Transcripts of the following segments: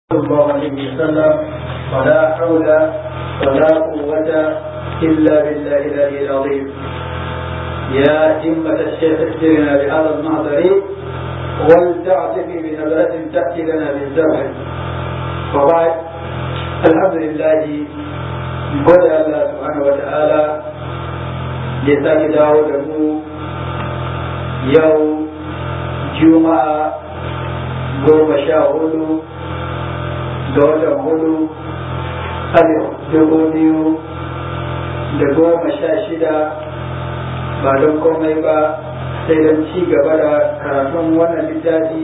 صلى الله عليه وسلم ولا حول ولا قوة إلا بالله العلي العظيم يا همة الشيخ اهدنا بهذا المحضر ولتعتقي بنبلة تأتي لنا بالزرع وبعد الحمد لله gode Allah subhanahu wa ta'ala ya sake dawo da mu yau juma'a goma sha hudu ga watan hudu alif dubu biyu da goma sha shida ba don komai ba sai don ci gaba da karatun wannan littafi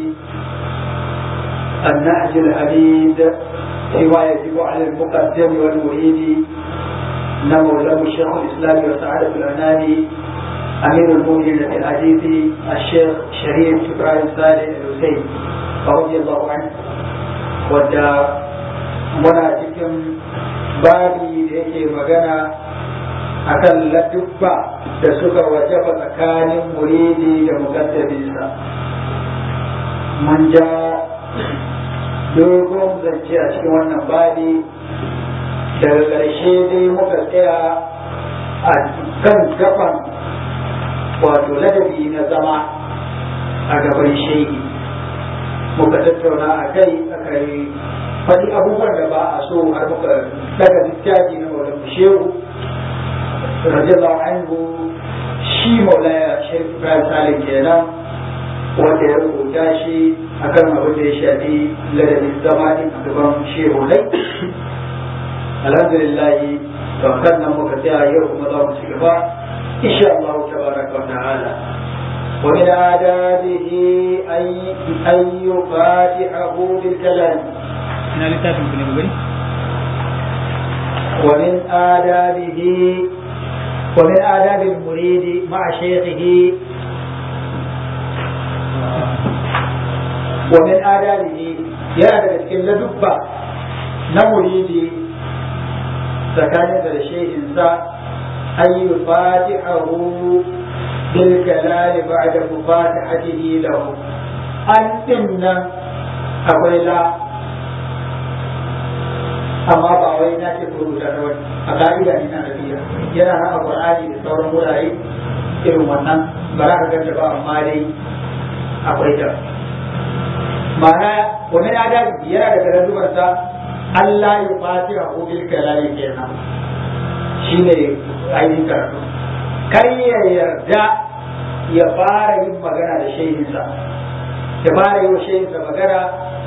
النهج الحديد فيما يجب على المقدم والمريد نمو له الشيخ الاسلام وسعاده الانام امير المؤمنين في الحديث الشيخ شريف ابراهيم صالح الحسين رضي الله عنه wadda muna cikin babi da yake magana akan ladubba da suka wajaba tsakanin muridi da mukaddabinsa mun ja dogon zance a cikin wannan babi daga ƙarshe dai muka tsaya a kan gaban wato ladabi na zama a gaban shehi muka tattauna a kai aka yi faɗi abubuwan da ba a so har muka daga littafi na maulan shehu radiyallahu anhu shi maulaya shehu ibrahim salim kenan wanda ya rubuta shi akan abin da ya shafi ladabin zama din a gaban shehu lai alhamdulillah to kan nan muka tsaya yau kuma za mu ci gaba insha Allah tabaraka wa ta'ala ومن آدابه أن أن يفاتحه بالكلام. ومن آدابه ومن آداب المريد مع شيخه ومن آدابه يا daga cikin ladubba na muridi tsakanin da shehinsa an yi fatihahu بالكلام بعد مفاتحته له أنتن أقول لا amma ba wai na ce ko rubuta ta wani a ka'ida ne na nabiya yana nan a qur'ani da sauran wurare irin wannan ba za ka ganta ba amma dai akwai ta ma'ana wani adabi yana da garandubar sa Allah ya fatiha ko bil kalami kenan shine ainihin karatu kar ya yarda ya fara yin magana da shehinsa ya fara yi wa shehinsa magana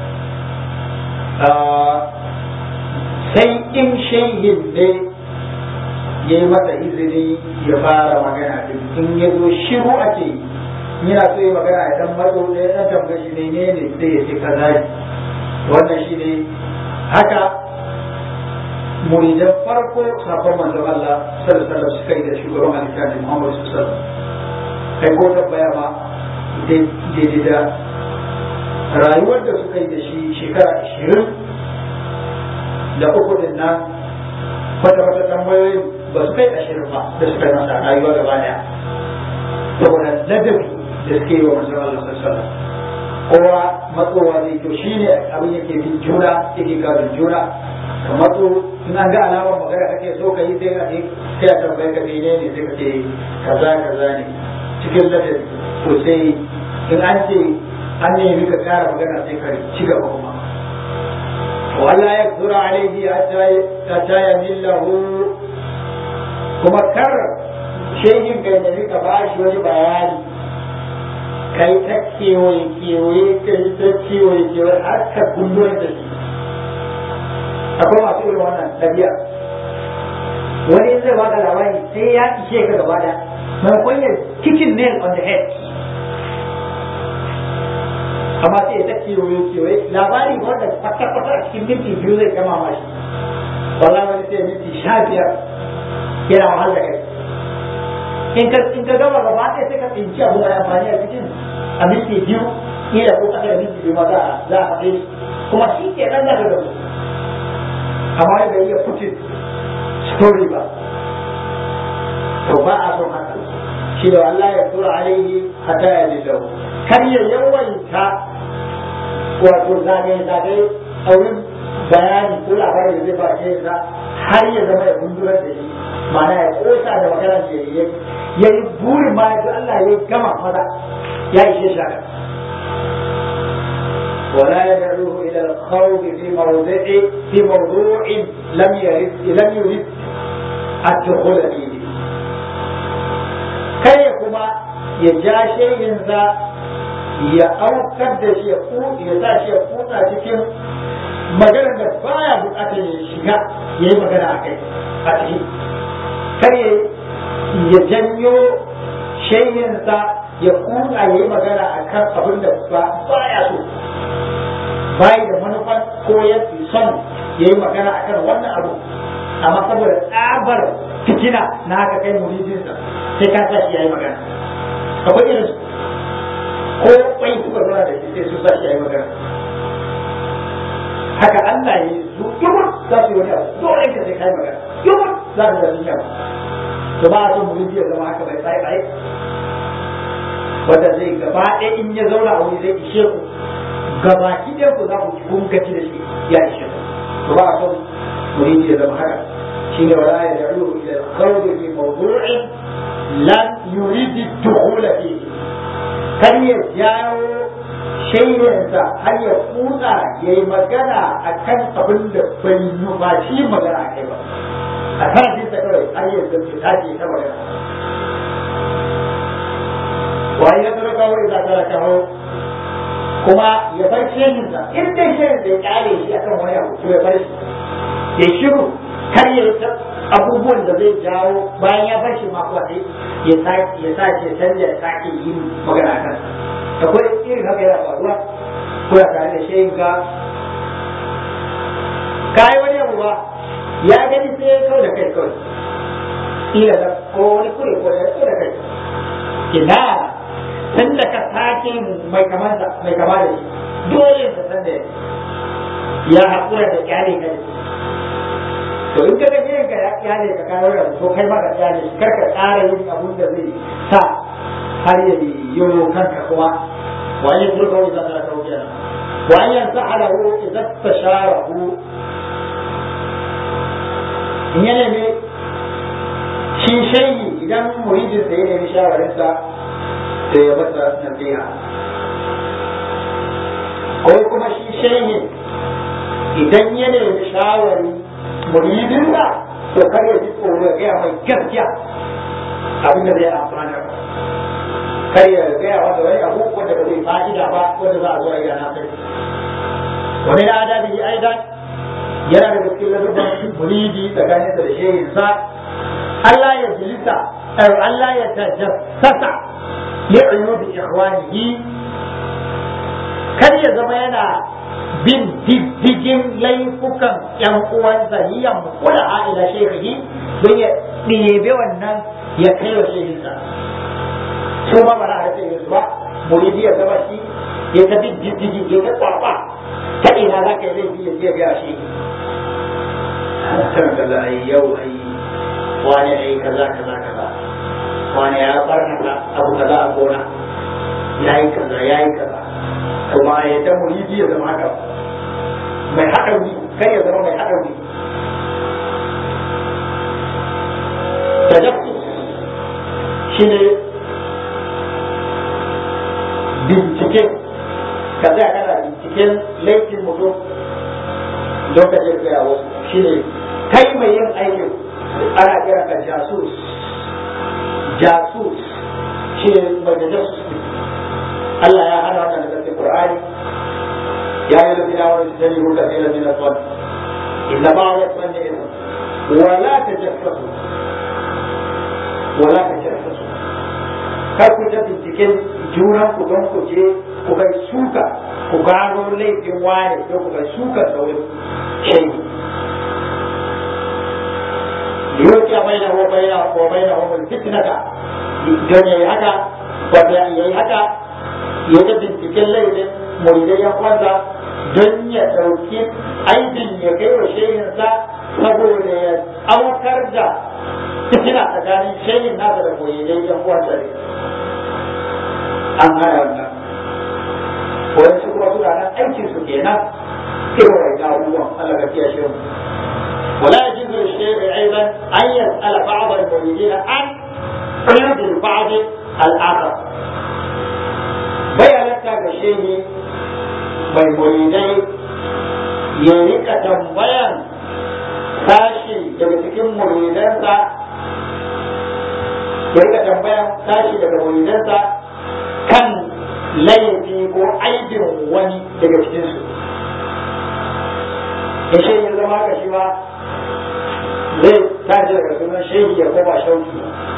sai in shehin ne ya yi masa izini ya fara magana din in ya zo shiru ake yi yana so yi magana ya dan matso da ya dan tambaye shi ne ne sai ya ce kaza ne wannan shi ne haka muridan farko sabon manzon Allah sallallahu alaihi suka yi da shugaban alƙali Muhammad sallallahu alaihi kai ko tabbaya ma daidai da rayuwar da suka yi da shi shekara ashirin da uku din nan wata wata tambayoyin ba su kai ashirin ba da suka yi masa rayuwa gaba daya saboda ladabi da suke yi wa manzon Allah sallallahu alaihi kowa matsowa zai to shine abin yake bin juna yake gabin juna ka matso in an ga alamar magana kake so ka yi sai ka sai a tambaye ka mene ne sai ka ce kaza kaza ne cikin ladabi to sai in an ce an nemi ka kara magana sai ka ci gaba kuma wala ya zura alaihi hatta ya millahu kuma kar shehin ka nemi ka bashi wani bayani kai ta kewaye kewaye kai ta kewaye kewaye har ka gulluwar da shi akwai masu irin wannan ɗabi'a wani zai ba da labari sai ya ishe ka gaba da maimakon ya kicin nail on the head amma sai ya ta kewaye kewaye labari wanda kwata-kwata a cikin minti biyu zai gama mashi wallahi wani sai minti sha biyar yana wahal da kai in ka in ka gama gaba ɗaya sai ka tsinci abu mai amfani a cikin a minti biyu kila ko kasa da minti biyu ma za a za a faɗe kuma shi ke nan daga gaba amma bai iya putin story ba to ba a son haka shi da Allah ya tura alaihi hatta ya lillahi kar ya yawaita wato zagaye zagaye a a wurin bayani ko labarin da zai ba shi sa har ya zama ya gundurar da shi ma'ana ya kosa da magana da ya ya yi burin ma ya Allah ya gama maza ya ishe shi haka ولا يدعوه الى الخوض في موضع في موضوع لم يرد لم يرد الدخول فيه kai kuma ya ja shehinsa ya aukar da shi ya sa shi ya kuta cikin maganar da baya bukatar ya shiga ya yi magana a kai a ciki kar ya janyo shehinsa ya kuta ya yi magana a kan abin da baya so bayi da manufan ko ya fi son ya yi magana a kan wannan abu amma saboda tsabar fitina na haka kai muridinsa sai ka sa shi ya yi magana akwai irin ko kwai suka zana da shi sai su sa shi ya yi magana haka Allah ya yi su yumur za su yi wani abu dole ka sai kai magana yumur za su zama yawa to ba a son muridi ya zama haka bai tsaye tsaye wanda zai gaba ɗaya in ya zauna a wuri zai ishe ku gabaki ɗaya ku za ku kun gaci da shi ya ishe ku to ba a son muridi ya zama haka shine wala ya da'u ila al-khawd fi mawdu'in lam yurid ad-dukhul fihi kar ya jawo shaidansa har ya kusa ya yi magana a kan abin da bai nufaci magana a kai ba a kan jinsa kawai har ya zafi tashi ta magana wani ya tsara kawo idan tsara kawo kuma ya bar shehinsa in dai shehin da ya kyale shi akan wani abu to ya bar shi ya shiru kar ya abubuwan da zai jawo bayan ya bar shi ma kuwa sai ya sake ya sake canja ya sake yin magana a kansa akwai irin haka yana faruwa ko ya tare da shehin ka kai wani abu ba ya gani sai ya kau da kai kawai ila da ko wani kure ko ya kau da kai ina tun da ka sake mai kamar da mai kama da shi dole ka san da ya haƙura da kyale ka da to in ka ga yin ka ya kyale ka kawo da to kai ma ka kyale shi kar ka ƙara yin abun da zai sa har ya yi kanka kuma wa an yadda kawai za ta kawo kenan wa an yansa alahu idan ta sharahu in ya nemi shi shayi idan muridin da ya nemi shawarinsa da ya masa nasiha ko kuma shi shayi idan ya nemi shawari muridinsa to kar ya ji tsoro ya gaya mai gaskiya abin da zai amfana ba kar ya gaya masa wani abu wanda ba zai fa'ida ba wanda za a zo a yi na kai wani na adabi aidan yana da cikin ladabban muridi tsakanin da shehin sa Allah ya jilisa ay Allah ya tajassasa li uyubi ikhwanihi kar ya zama yana bin diddigin laifukan yan uwansa hiyan kula ila shehihi don ya ɗebe wannan ya kai wa shehinsa su ma ba na haife su ba muridi ya zama shi ya ta bin diddigi ya ta kwaba ta ina za ka yi laifi ya je biya shi kan kaza ai yau ai wani ai kaza kaza kaza wani ya barnata abu kaza a gona ya yi kaza ya yi kaza kuma ya ta muridi ya zama haka mai haɗauri kai ya zama mai haɗauri tajassus shi ne bincike ka tsaya kana binciken laifin mutum don ka je gaya wasu shi ne kai mai yin aikin ana kira ka jasus jasus shi ne mai da jasus Allah ya hana wannan daga cikin Qur'ani ya yi lafi dawar da jani ruka sai da mina son inna ba wa son ne ina wala ta jassasu wala ta jassasu kar ku ta binciken junan ku don ku je ku kai suka ku gano laifin wane don ku kai suka da wani shaidi yoki a bai da wa bai da wa bai da wa fitnata don yayi haka wanda yayi haka ya ta binciken laifin muridai yan kwanta don ya ɗauki aibin ya kai wa shehinsa saboda ya aukar da fitina tsakanin shehin nasa da muridai yan kwanta ne an hana wannan wani su kuma suna nan aikin su kenan irin wani abubuwan Allah ka kiyashe mu ولا يجوز للشيخ ايضا ان يسال بعض المريدين عن قيود البعض الاخر bayanata ga shehi mai muridai ya rika tambayan sashi daga cikin muridansa ya rika tambayan sashi daga muridansa kan laifi ko aibin wani daga cikinsu in shehi ya zama haka shi ba zai tashi daga sunan shehi ya koma shauki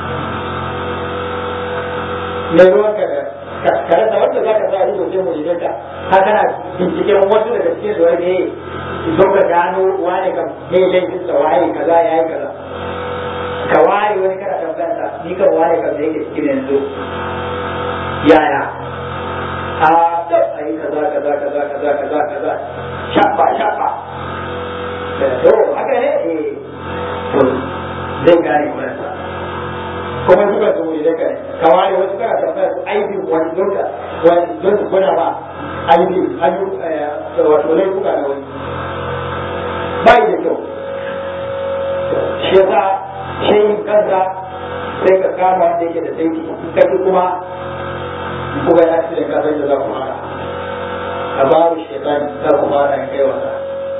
ne ruwanka da ka rasa wanda za ka sa ido sai mu shiga ka har kana binciken wasu daga cikin su wani don ka gano wani kam me laifin sa waye kaza yayi kaza ka ware wani kana tambayar sa ni kan ware kam da yake cikin yanzu yaya a to ayi kaza kaza kaza kaza kaza kaza shafa shafa to haka ne eh to zai gane kuma sa kuma duka su wuri da kai ka ware wasu kana tambaya su aibi wani don ka wani don su gwada ba aibi ayu wato laifuka na wani bai da kyau shi yasa shehin kansa sai ka kama wanda yake da saiti kai kuma kuma ya ci da kasar da za ku haka ka ba mu shaitan za ku fara kai wasa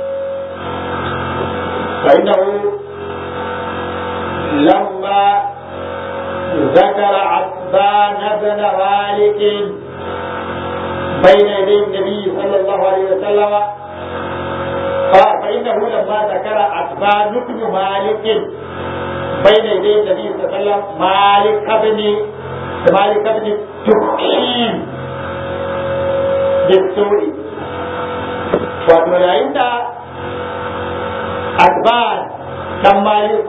fa innahu lamma ذكر عتبان بن مالك بين يدي النبي صلى الله عليه وسلم فإنه لما ذكر عتبان بن مالك بين يدي النبي صلى الله عليه وسلم مالك بن مالك بن تخشين بالسوء وتولى عتبان بن مالك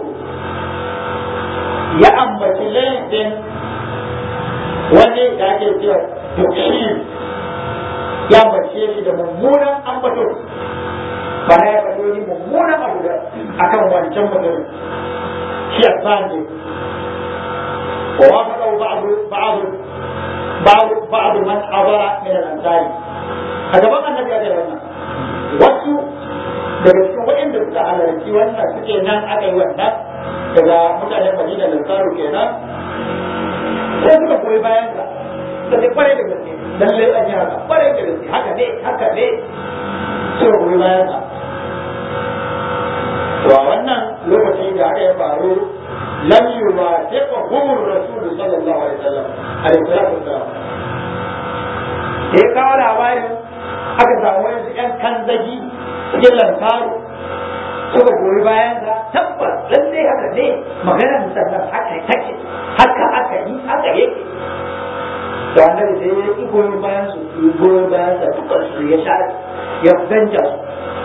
ya ambaci laifin wani da ake cewa dukshi ya ambace shi da mummunan ambato ba na ya faɗo ni mummunan abu da akan wancan mutum shi a ne wa wa faɗa ba'adu ba'adu ba'adu ba'adu man abara min al-ansari a gaban annabi ya ce wannan wasu daga cikin waɗanda suka halarci wannan suke nan aka yi wannan daga mutanen madina da tsaro kenan sai suka koyi bayan ka da sai kwarai da gaske lallai an yi haka kwarai da gaske haka ne haka ne suka koyi bayan ka to a wannan lokaci da haka ya faru lam yuwafiqa humur rasul sallallahu alaihi wasallam alaihi salatu wasallam sai kawo labarin aka samu wani yan kanzagi cikin lantaru suka goyi bayan ka tabbas lallai haka ne maganar sannan haka take haka aka yi haka yake da annabi sai ya yi goyon bayan su goyon bayan sa dukkan su ya sha ya ganja su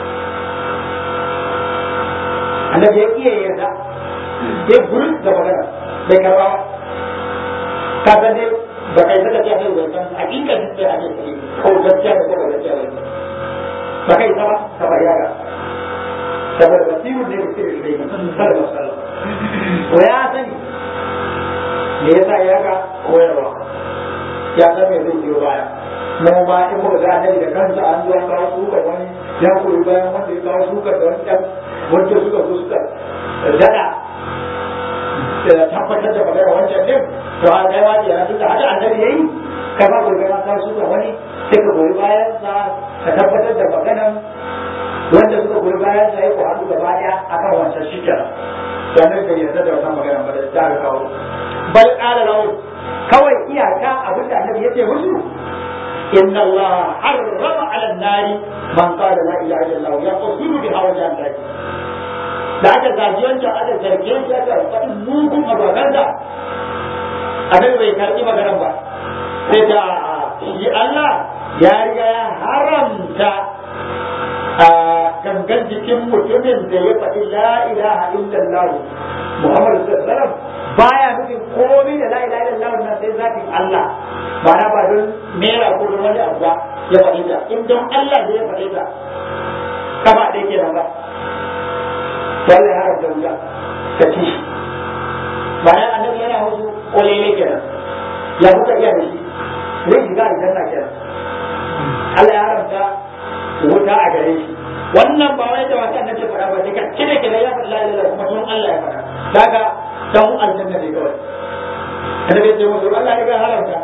annabi ya iya yarda ya gurin da magana bai karba ba ka san dai ba kai saka ce sai wai san hakikan sai ake ciki ko gaskiya da ko gaskiya ba ba kai ta ba ka bayyana saboda basiru ne da sirri da yi sallallahu alaihi wasallam to ya sani me yasa ya ga koyarwa ya san me zai biyo baya mu ma in muka ga annabi da kansa an zo kawo sukar wani ya koyi bayan wanda ya kawo sukar da wani dan wanda suka zo suka dada tabbatar da magana wancan din to an kai wani yana tunda haka annabi yayi kai ba goyi bayan kawo sukar wani sai ka goyi bayan sa ka tabbatar da maganan wanda suka goyi bayan sa ya ku hannu gaba daya akan wancan shi kenan sannan bai yarda da wannan magana ba da ta kawo bal qala lahu kawai iyaka abin da annabi yace musu inna Allah harrama ala nari man qala la ilaha illallah ya qasidu bi hawa jannati da aka zaji wancan aka zarge shi aka faɗi mugun magana annabi bai karɓi maganar ba sai ta shi Allah ya riga ya haramta a gangan jikin mutumin da ya faɗi la ilaha illallah Muhammadu sallallahu alaihi wasallam baya nufin komai da la ilaha illallah na sai zatin Allah ba na ba don mera ko don wani abu ba ya faɗi ta in don Allah da ya faɗi ta kama da yake nan ba wallahi ya haramta wuta ta ci shi bayan annabi yana musu kolele kenan ya kuka iya da shi zai shiga aljanna kenan Allah ya haramta wuta a gare shi wannan ba wai da wata annabi ya faɗa ba daga kine kine ya faɗa la ilaha kuma tun Allah ya faɗa kaga dan aljanna ne kawai annabi ya ce musu Allah ya ga haramta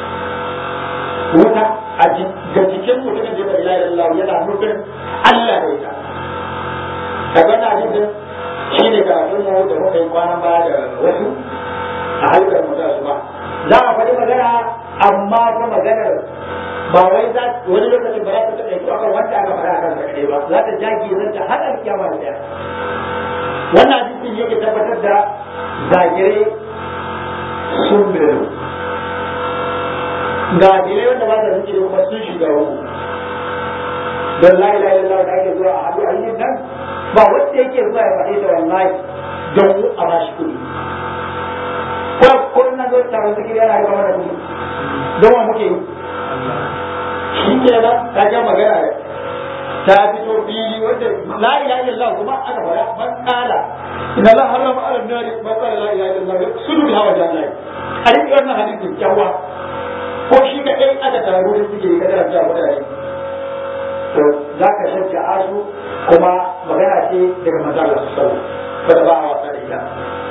wuta a ga cikin mutumin da la ilaha illallah yana nufin Allah da ita kaga na hadisin shi ne karatun mu da muka yi kwanan baya da wasu a halkar mu su ba za a faɗi magana amma fa maganar ba wai za wani lokacin ba za ta taɓa akan wanda aka faɗa akan sa kaɗai ba za ta jage zan ta har alkiyama da ɗaya wannan hadisin yake tabbatar da zagire sun biyu ga dire wanda ba ta zuke kuma sun shiga uku don la ilaha illallah da ake zuwa a haɗu a yin nan ba wanda yake zuwa ya faɗi da wallahi don a ba shi kuɗi ko ko na zo taron zikiri yana yi kamar da kuɗi don wa muke yi shi ke nan ta ga magana ta fito fili wanda la ilaha illallah kuma aka fara man kala inna la harama ala nari man qala la ilaha illallah sunu bi hawa jannah a riƙe wannan hadisin kyawa ko shi kadai aka taru da suke kada da mutane to za ka shajja asu kuma magana ce daga manzon Allah sallallahu alaihi wasallam ba a wasa da ita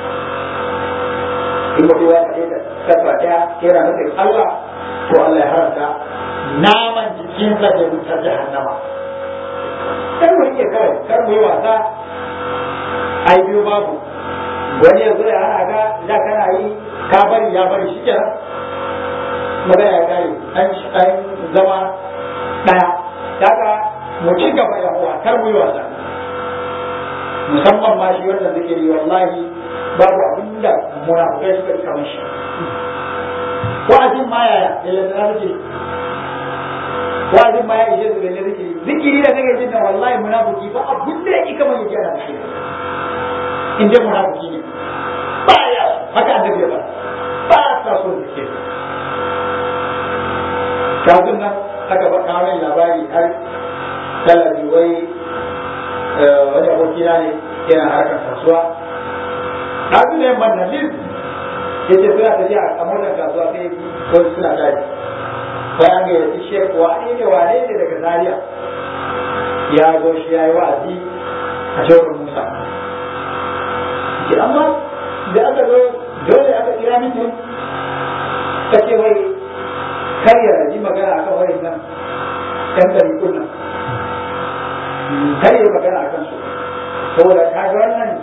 in mutum ya faɗe ta tabba ɗaya yana nufin Allah to Allah ya haramta naman jikinsa da wutar jahannama kar mu rike kawai kar mu yi wasa ai biyo babu wani ya zo ya hana ka da kana yi ka bari ya bari shi kenan magana ya kare an zama ɗaya daga mu ci gaba ya uwa kar mu yi wasa musamman ma shi wannan zikiri wallahi babu abin da munafukai suka yi kamar shi wa'azin ma yaya da lantarki zikiri wa'azin ma ya ishe su da zikiri zikiri da kake jin nan wallahi munafiki ba abin da yake kamar yake ana shi in dai munafiki ne ba ya haka annabi ba ba ta so zikiri kafin nan aka ba kawo labari har talabi wai wani abokina ne yana harkar kasuwa kafin da yamma na lil ya ce suna tafiya a motar kasuwa sai wasu suna tashi bayan ga yasi shek wane ne wane ne daga zaria ya zo shi ya yi wa'azi a jawar musa ke amma da aka zo dole aka kira mitin ka ce wai kar ya yi magana akan wayan nan ɗan ɗariƙun nan kar ya magana akan su saboda ka ga wannan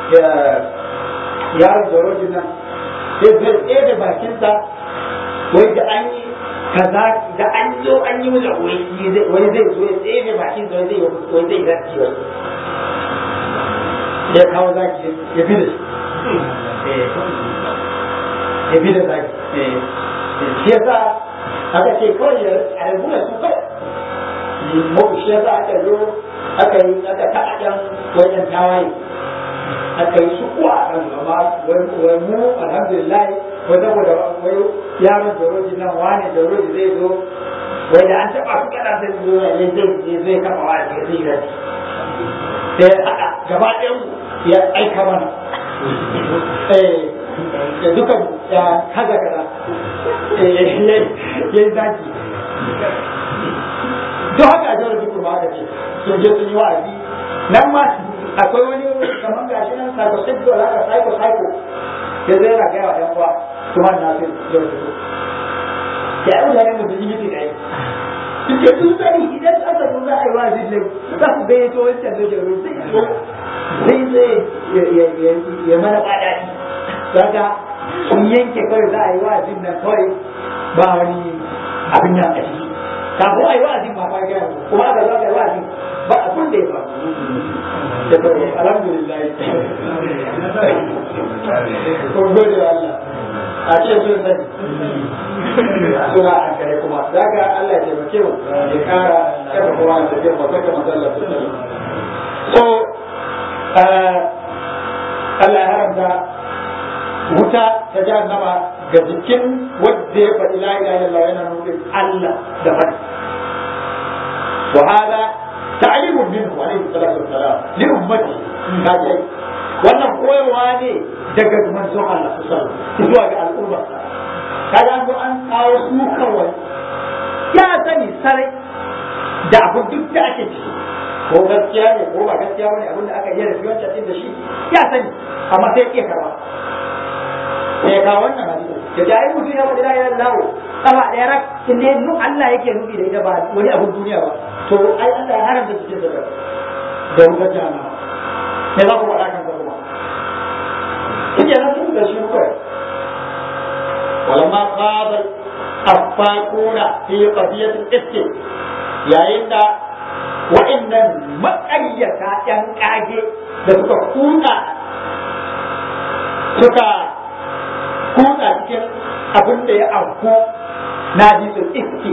yaron zorojin nan sai zai tsaye da bakinsa wai da an yi kaza da an zo an yi masa wani zai zo ya tsaye da bakinsa wai zai wai zai zaki wai ya kawo zaki ya bi da shi ya bi da zaki shi yasa aka ce kawai ya rabu da su kawai mu shi yasa aka zo aka yi aka taɓa ɗan wajen tawaye aka yi su kuwa a kan amma wai mu alhamdulillah ko saboda wai yaron doroji nan wani doroji zai zo wai da an taɓa su kaɗan sai zo ya zai zai kafa wa ya zai gani sai haɗa gaba ɗayan ya aika mana da duka ya kaza kaza ya yi zaki duk haka a jawar duk ba aka ce sun je sun yi wa'azi nan ma akwai wani kamar gashi nan psychosexual haka psycho psycho ya zai yana gaya wa ɗan uwa kuma na sai jawar duk ya yi mutane da sun yi miti ɗaya suke sun sani idan aka zo za a yi wa'azi ne za su gayyato wancan da jawar zai zo zai zai ya mana ɓaɗaɗi daga sun yanke kawai za a yi wa'azin nan kawai ba wani abin nan a ciki kafin a yi wa'azin ba fa gaya kuma aka zo aka yi wa'azin ba abin da ya ba da kawai alhamdulillah ko gode wa Allah a ce sun sani suna a kare kuma daga Allah ya taimake mu ya kara kada kowa ya tafiya ba kaka matsalar su so Allah ya haramta wuta ta jahannama ga jikin wadda ya faɗi la ilaha illallah yana nufin Allah da faɗi wa hada ta'limun minhu alayhi salatu wassalam li ummati kaje wannan koyarwa ne daga manzon Allah sallallahu alaihi wasallam zuwa ga al'umma kaga an an kawo su kawai ya sani sarai da abu duk da ake ciki ko gaskiya ne ko ba gaskiya bane abin da aka yi da wancan din da shi ya sani amma sai ya karba sai ya kawo wannan hadisi da ta yi mutum ya faɗi la ilaha illallah kafa ɗaya rak in dai nu Allah yake nufi da ita ba wani abun duniya ba to ai Allah ya haramta cikin da da wutar jahannama sai za ku faɗa kan ka kuma kike nan sun da shi kawai ولما خاض الأفاكون في قضية الإفك yayin da wa'annan maƙaryata ‘yan ƙage da suka kuta suka kuta cikin abin da ya auku na jisun iski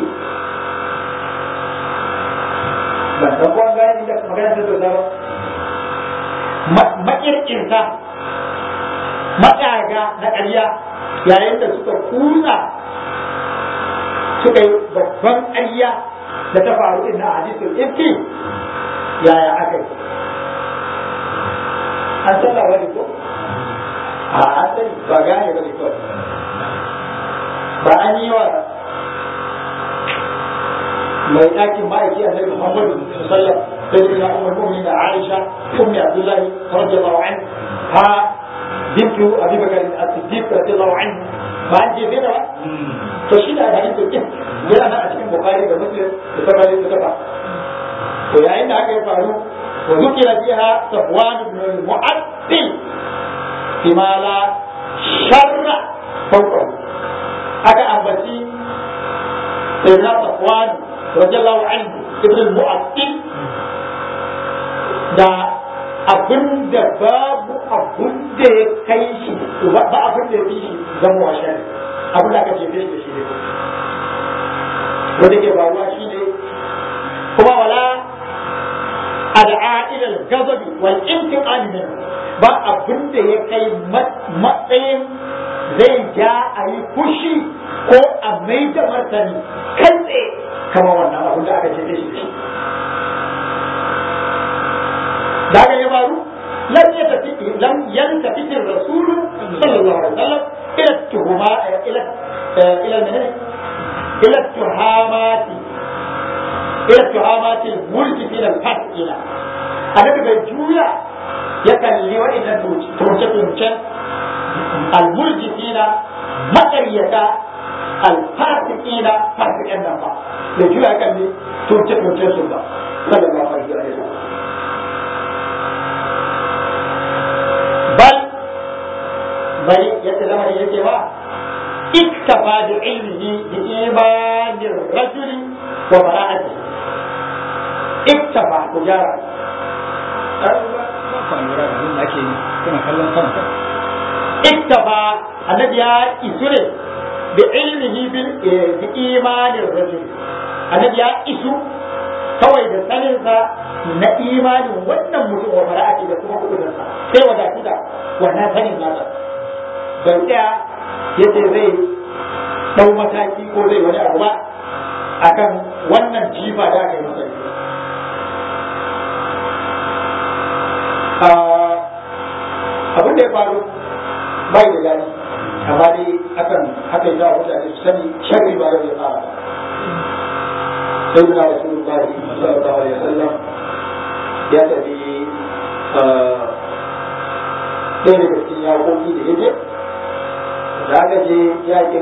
ban san ko an gane da magana da sosai ba makirkinta maƙaga na ƙarya yayin da suka kusa suka yi babban ƙarya da ta faru in na hadisul ifki yaya aka yi an san labari ko a asali ba gane ba ne kawai ba an yi wa mai ɗakin ma'aiki a nabi muhammadu sallam da yi na umar mu'min da aisha ummi abdullahi radiyallahu anhu ha bintu abi bakar as-siddiq radiyallahu anhu ba an jefe da ba to shi da hadisul ifki yana nan a cikin bukari da muslim da sauran littattafa to yayin da haka ya faru wa zukira fiha safwan ibn al-mu'addil bima la sharra fawqa aka ambaci sayyidina safwan radiyallahu anhu ibn al-mu'addil da abin da babu abin da ya kai shi ba abin da ya fi shi zama wa shari abin da aka jefe shi da shi ne wanda ke faruwa shi ne kuma wala ad'a ila al-ghadab wal intiqam min ba abin da ya kai matsayin zai ja a yi fushi ko a mai da martani kai tsaye kama wannan abin da aka ce da shi da aka ya faru lam yatafi lam yantafi ar-rasul sallallahu alaihi wasallam ila tuhuma ila ila إلى التهامات إلى التهامات الملك في الفاسقين أنا بجويا يكلي وإن توجد تنشن الملك فينا مقرية الفاسقين فاسقين نما بجويا يكلي توجد تنشن سنة صلى الله عليه وسلم بل بل يتزمن يتبع اكتفى بعلمه بإيمان الرجل وبراءته اكتفى تجارة اكتفى الذي يسر بعلمه بإيمان الرجل الذي يسر kawai da saninsa na imanin wannan mutum wa bara'ati da kuma kudinsa sai wadatu da wannan sanin nasa bai tsaya ya ce zai ɗau mataki ko zai wani abu ba akan wannan jifa da aka yi masa abin da ya faru bai da gani amma dai akan haka yi zawa mutane su sani sharri ba yau ya fara ba sai na rasulullah sallallahu alaihi wasallam ya tafi ɗaya daga cikin yaƙoƙi da yake da aka je yakin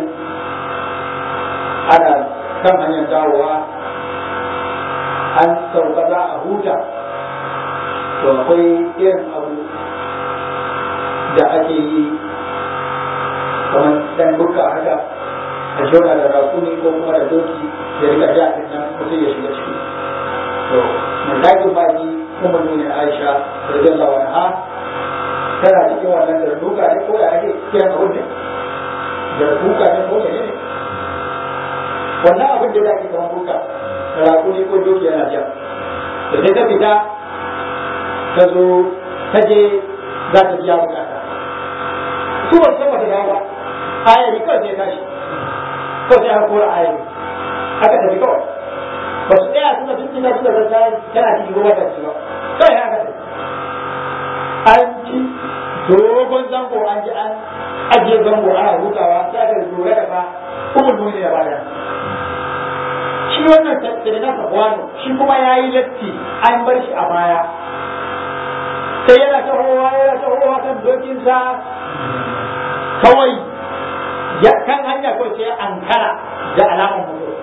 ana kan hanyar dawowa an sauka za a huta to akwai irin abu da ake yi kamar dan buka haka a shona da rakuni ko kuma da doki da rika ja din nan mutum ya shiga ciki to mallakin baki kuma nuna aisha radiyallahu anha tana cikin wannan da duka ne ko ya ake kiran abun ne da duka ne ko ne wannan abin da zaki kamar duka rakuni ko doki yana ja da sai ta fita ta zo ta je za ta biya bukata su ba san bata dawo ba ayari kawai sai tashi kawai sai aka kora ayari aka tafi kawai ba su tsaya suna tun ina suka zata tana cikin ruwa da ba kawai haka tafi an ci dogon zango an ji an ajiye zango ana hutawa sai aka lura da fa kuma nuni da baya shi wannan sai na sabuwanu shi kuma ya yi latti an bar shi a baya sai yana tahowa yana tahowa kan dokinsa kawai ya kan hanya kawai sai ankara da alamar mutum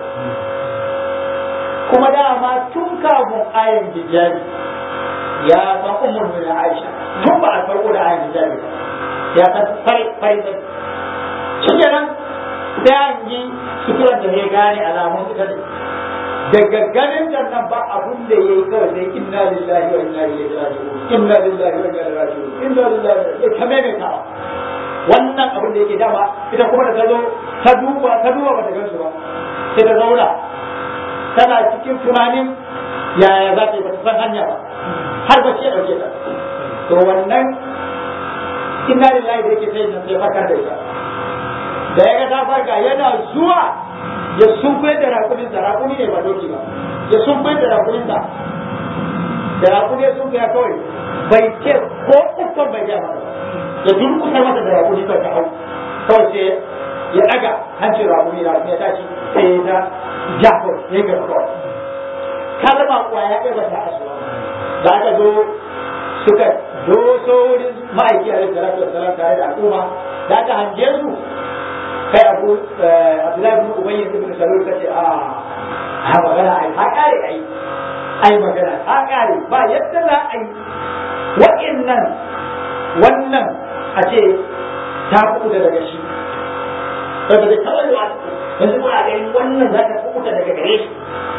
kuma dama tun kafin ayan hijabi ya san umar bin Aisha tun ba a farko da ayan hijabi ba ya san fari fari sai shi kenan sai an yi suturan da ya gane alamun ita ne daga ganin nan ba abun da ya yi kawai sai inna lillahi wa inna ilaihi raji'un inna lillahi wa inna ilaihi raji'un inna lillahi ya kame mai ta wannan abin da yake dama ita kuma da ta zo ta duba ta duba ba ta gansu ba sai ta zauna tana cikin tunanin yaya za ta yi ba ta san hanya ba har ba ce dauke ta to wannan inna lillahi da yake sai nan sai farkar da ita da ya ga ta farka yana zuwa ya sunkwai da rakumin sa rakumi ne ba doki ba ya sunkwai da rakumin sa da rakumi sun ya kawai bai ce ko ukkan bai ja masa ya durkusa masa da rakumi kawai ta hau kawai sai ya daga hancin rakumi da ya tashi sai ya ta jafar ya ga kawai kalma kwaya ɗaya ba ta asuwa da aka zo suka doso wurin ma'aiki a rikin salatu wasalam tare da al'umma da aka hange su kai abu abdullahi bin ubayy ibn salul kace a ha magana ai ha kare ai ai magana ha kare ba yadda za a yi wa'annan wannan a ce ta kuɗa daga shi saboda da kawai wa yanzu kuna ganin wannan za ta kuɗa daga gare shi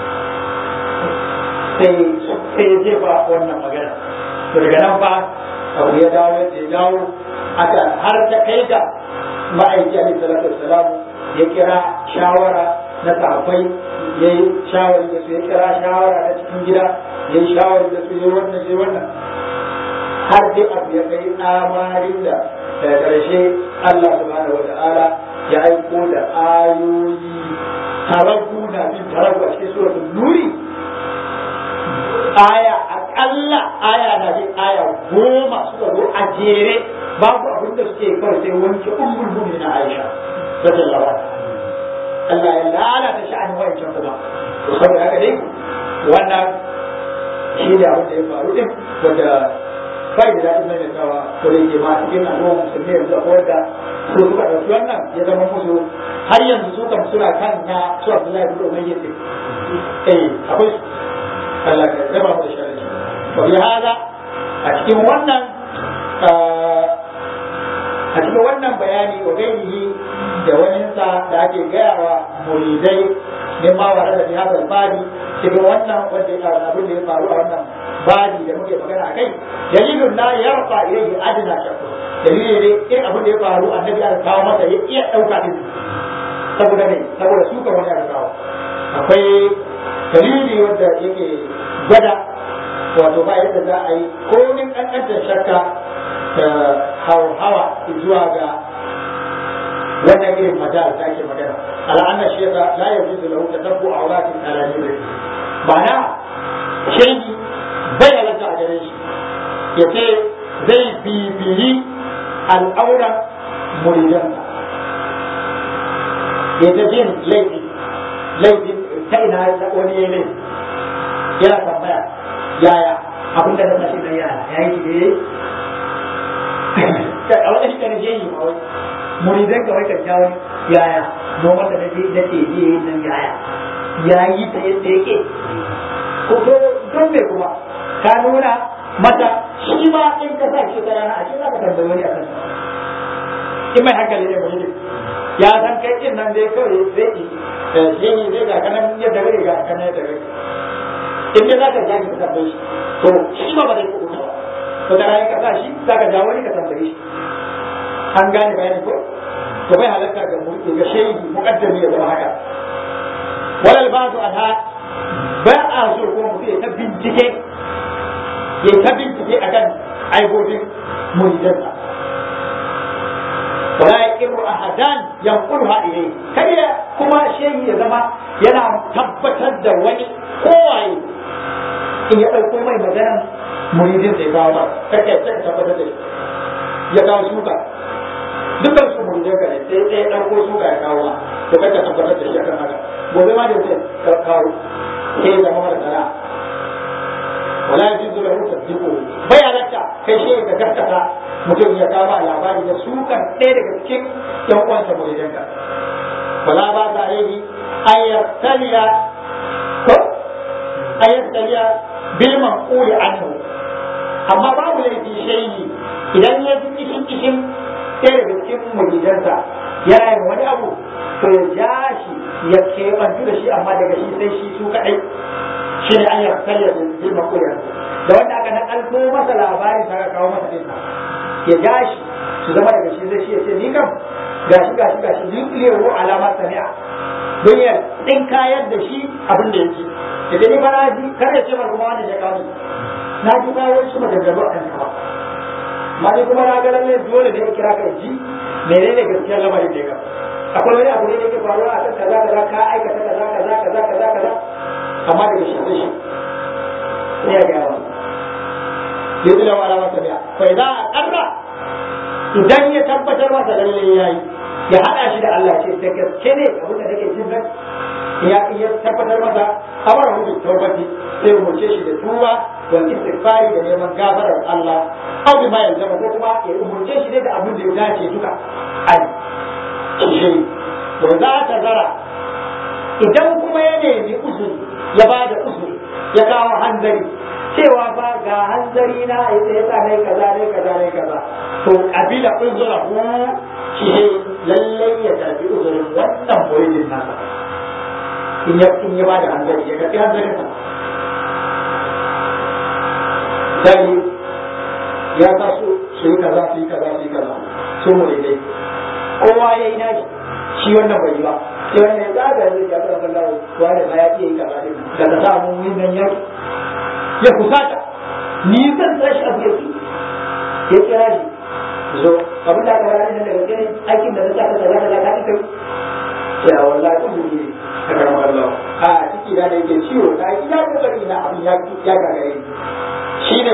sai sai ya jefa wannan magana to daga nan fa abu ya dawo ya dawo aka har ta kai ga ma'aiki alaihi salatu wassalam ya kira shawara na sahabbai ya yi shawari da su ya kira shawara na cikin gida ya yi shawari da su ya wannan ya wannan har dai abu ya kai amarin da daga ƙarshe Allah subhanahu wata'ala ya aiko da ayoyi taragu na bin taragu a cikin suratul nuri aya akalla aya na bin aya goma suka zo a jere babu abin da suke kawai sai wanke ummul mu'minin Aisha radiyallahu anha Allah ya lalata sha'anin wancan kuma to saboda haka dai wannan shi da abin da ya faru din wanda bai da daɗin mai tawa ko da yake ma cikin al'umma musulmi yanzu akwai wanda su suka ɗauki wannan ya zama musu har yanzu su kam suna kan na su Abdullahi bin Umayya ce eh akwai su Allah ya raba mu da sharri to bi hada a cikin wannan a cikin wannan bayani wa gairihi da waninsa da ake gaya wa muridai min ma wa da bi hadal badi cikin wannan wanda ya abin da ya faru a wannan badi da muke magana akai dalilun la yarfa ilayhi adna shakku dalili ne in abin da ya faru annabi ya kawo masa ya iya dauka din saboda ne saboda su kan wani ya kawo akwai dalili wanda yake gwada wato ba yadda za a yi komin kankantar shakka ta hawa zuwa ga wannan irin majal da ake magana al'annar shi yasa la yajuzu lahu tatabbu awratin ala nuri ma'ana shegi bai halatta a gare shi ya ce zai bibiyi al'auran muridansa ya ta jin laifi laifi ta ina wani ya laifi yana tambaya yaya abin da na mashi na yaya ya yi ne a wani shi kan je yi ma wai muridan ka wai kan jawo yaya noman da nake da ke je yi nan yaya ya yi ta yadda yake ko to don me kuma ka nuna mata shi ma in ka sa shi ta rana a shi za ka tambayi wani akan in mai hankali ne mutum ya san kai din nan dai kawai zai yi shi ne zai ga kanan yadda gari ga kanan yadda gari in dai za ka ja ka tambaye shi to shi ma ba zai kuɓuta ba to da rayu ka sa shi za ka ja wani ka tambaye shi an gane bayani ko to bai halatta ga mulki ga shehi muqaddami ya zama haka walal ba'du anha ba a so ko mutum ya ta bincike ya ta bincike akan aibobin muridansa wala yaqiru ahadan yanqulha ilayhi kada kuma shehi ya zama yana tabbatar da wani kowaye in ya ɗauko mai maganan muridin sai kawo ba kake ta tabbatar da shi ya kawo suka dukkan su muridin ka ne sai sai ɗauko suka ya kawo ma to kake tabbatar da shi akan haka gobe ma da wuce kawo sai zama mara sana'a wala yajuzu lahu tasdiqu bai halatta kai shi ka gaskata mutum ya kama labari da sukan ɗaya daga cikin yan uwansa muridanka wala ba ta alaihi ayyastaliya ko ayyastaliya bil manqul anhu amma babu laifi shayi idan ya ji kishin kishin ɗaya daga cikin muridansa yana yin wani abu to ya ja shi ya keɓantu da shi amma daga shi sai shi su kaɗai shi ne an yi karya da girma koyar da wanda aka nakalto masa labarin ta kawo masa ɗin ya ja shi su zama daga shi zai shi ya ce ni kam gashi gashi gashi yuqliru alama sami'a don ya din kayar da shi abin da yake idan ni fara ji kar ya ce kuma wanda ya kawo na ji kawo shi maganganu a kan ba ma ni kuma na ga lalle dole ne ya kira ka ji menene gaskiyar lamarin da ya akwai wani abu ne da yake faruwa a kan kaza kaza ka aikata kaza kaza kaza kaza kaza amma daga shi sai shi sai ya ga yawa yadda da wala masa biya fa idan aqarra idan ya tabbatar masa lalle yayi ya hada shi da Allah ce da gaske ne abin da nake jin nan ya ya tabbatar masa amara hu bi tawbati sai umurce shi da tuba wal istighfari da neman gafarar Allah aw bi ma yanzama ko kuma ya umurce shi da abin da ya dace duka ai shi to za ta zara idan kuma ya nemi uzuri ya ba da uzuri ya kawo hanzari cewa fa ga hanzari na ya yasa ne kaza ne kaza ne kaza to kabila uzura ku shi ne lallai ya tafi uzurin wannan muridin nasa in ya in ya ba da hanzari ya karbi hanzarin sa dai ya sa su su yi kaza su yi kaza su yi kaza su muridai kowa ya yi nashi shi wannan bai yi ba sai wannan ya zaga zai ya zama kallawo wani ba ya iya yi kaza din da ta samu yin nan yaki ya kusata ni zan tashi abu ya ki ya kira shi zo abin da aka fara ne daga gani aikin da na saka kaza kaza ka kai ya wallahi kun yi a karamar Allah a ciki da da yake ciwo ta yi ya kokari na abin ya ya gagare shine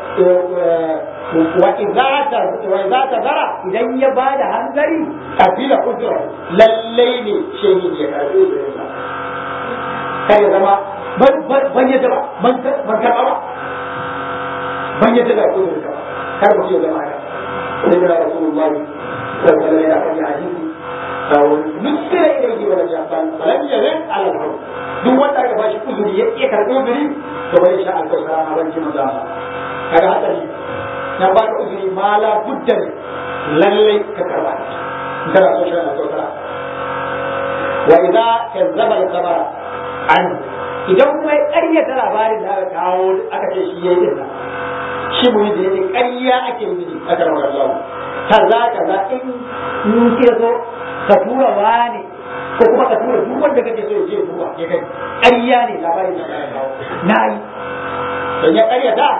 wa idza wa idza tazara idan ya bada hanzari kabila ujra lallai ne shehi ya karbi da kai zama ban yadda ba ban karɓa ba ban yadda da kudu da kar mu ce zama haka sai da rasulullahi sallallahu alaihi wa sallam hadisi nusira ilayhi wa lam yaqbal falam yazal ala al duk wanda aka bashi uzuri ya iya karɓi uzuri to bai sha alkausara ma ban ji manzo kaga hatsari na ba ka uzuri ma la budda lallai ka karba kana so sha alkausara wa idza kazzaba al-khabara anhu idan kuma ya ƙaryata labarin da aka kawo aka ce shi ya yi din shi mu yi da yake ƙarya ake yi a karamar Allah kaza kaza in in ke so ka tura wani ko kuma ka tura duk wanda kake so ya je duba ya kai ƙarya ne labarin da aka kawo na yi don ya ƙaryata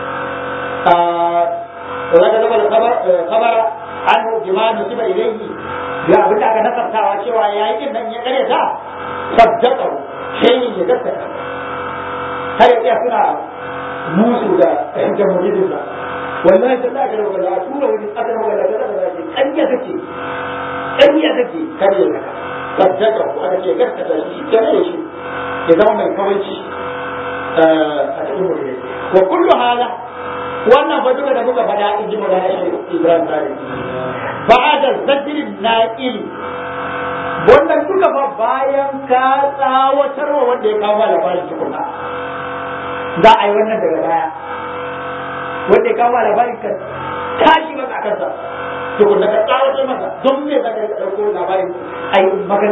wala ka zama da kabara an jima nusiba ilayhi ya abin da aka nasartawa cewa ya yi din nan ya ƙaryata saddaqahu sai ya gaskata har ya tsaya suna musu da jamhuriyar sa wallahi sai da kare wala tura wani aka rawa da kaza da shi kanya take kanya take kare ya saddaka ko aka ce gaskata shi kare shi ya zama mai kawanci a cikin muridai wa kullu hala wannan fa duka da muka faɗa in ji magana shi Ibrahim Sani ba'da zajrin na'il wannan duka fa bayan ka tsawatarwa wanda ya kawo labarin tukuna za a yi wannan daga baya wanda ya kawo labarin ka tashi masa a kansa tukuna ka tsawatar masa don me za ka ɗauko labarin ai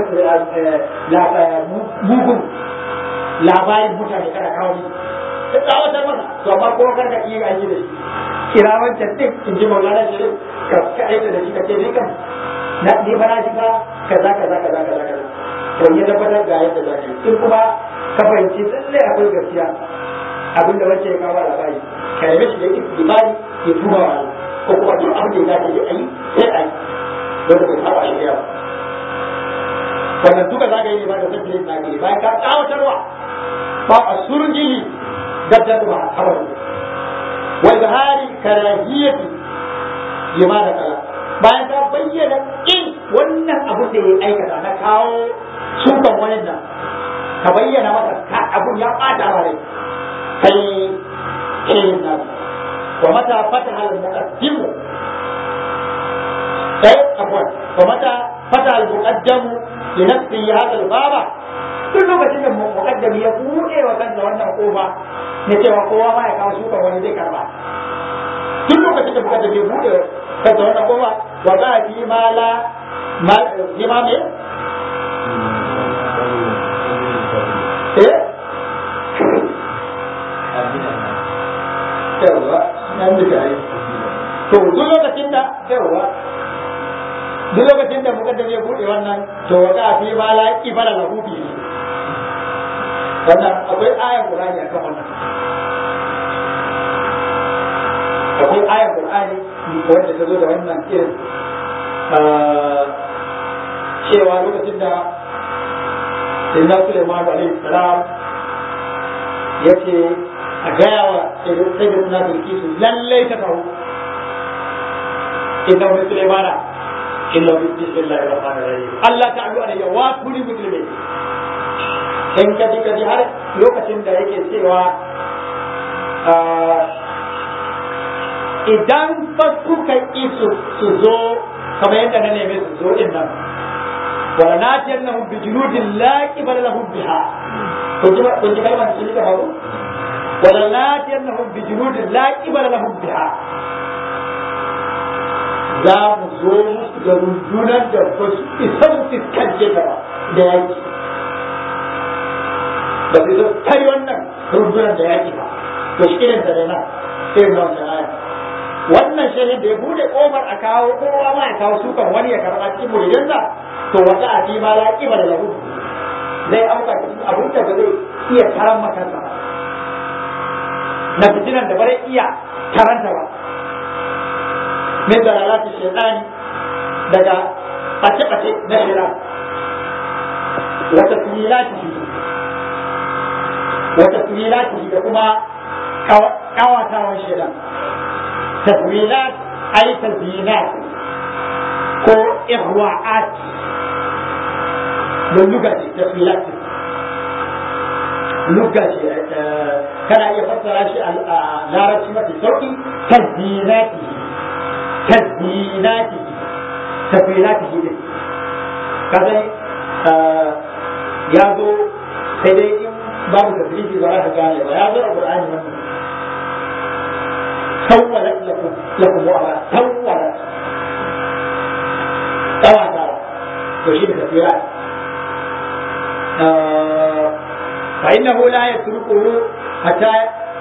mugun labarin mutane kana kawo shi ka tsawatar masa to amma ko kar ka iya aiki da shi kira wancan din in ji maulana shi ka aika da shi ka ce ni kam na ni fa na ji fa kaza kaza kaza kaza kaza to ya tabbatar ga yadda za ka yi in kuma ka fahimci lallai akwai gaskiya abin da wancan ya kawo labari ka nemi shi da yake ibadi ya tuba wa Allah ko kuma duk abin da ya dace ya yi sai a yi wanda bai saba shi ba wannan duka za ka yi ne ba da sabbin na ke bayan ka tsawatarwa ba a surjili gaddar ba a kawai wa izhari karahiyati lima da kala bayan ka bayyana in wannan abu da ya aikata na kawo sukan wani nan ka bayyana masa ka abun ya bata ma rai kai irin nan wa mata fataha al-muqaddimu sai afwan wa mata fataha al-muqaddamu li nafsi hadha al-baba duk lokacin da muqaddami ya buɗe wa kansa wannan kofa ne cewa kowa ma ya kawo shuka wani zai karba duk lokacin da muqaddami ya buɗe kansa wannan kofa wa za a fi ma la ma fi ma me eh yawa nan da kai to duk lokacin da yawa duk lokacin da muka ya bude wannan to wata fi ma la ibala lahu bi wannan akwai ayar qur'ani akan wannan akwai ayar qur'ani wanda ta zo da wannan irin cewa lokacin da Sayyidina Sulaiman alaihi salam ya ce a gaya wa Sayyidina Bilkisu lallai ta kawo inna wani Sulaimana inna wani bismillahi rahmanir rahim Allah ta'ala alayya wa kulli muslimin in ka ji ka ji har lokacin da yake cewa idan fa kuka isu su zo kamar yadda na neme su zo din nan wala natiyannahum bi junudin la qibala lahum biha kun ji kun ji kalmar sun da faru wala natiyannahum bi junudin la qibala lahum biha za mu zo musu da rundunar da ba su isa su fiskance ta ba da yaki ba su zo kai wannan rundunar da yaki ba to shi irin da nan sai na wancan aya wannan shehin da ya bude kofar a kawo kowa ma ya kawo sukan wani ya karɓa cikin muridansa to wata a fi ma laƙi ba da lahu zai auka cikin abin da ba zai iya taran makansa ba na fitinan da ba zai iya taranta ba min dalalati shaytani daga bace-bace na shaitan wa tasmilatihi wa tasmilatihi da kuma kawatawan shaitan tasmilat ay tazinat ko ihwa'at da luga ce tasmilat luga ce kana iya fassara shi a larabci mafi sauki tazinatihi تزييناته تفعيلاته دي كذا ya zo sai dai in babu tafsiri ba za ka gane ba ya zo a Qur'ani wannan sawwalat lakum lakum wa ala sawwalat tawata to shi da tafsira fa innahu la yatrukuhu hatta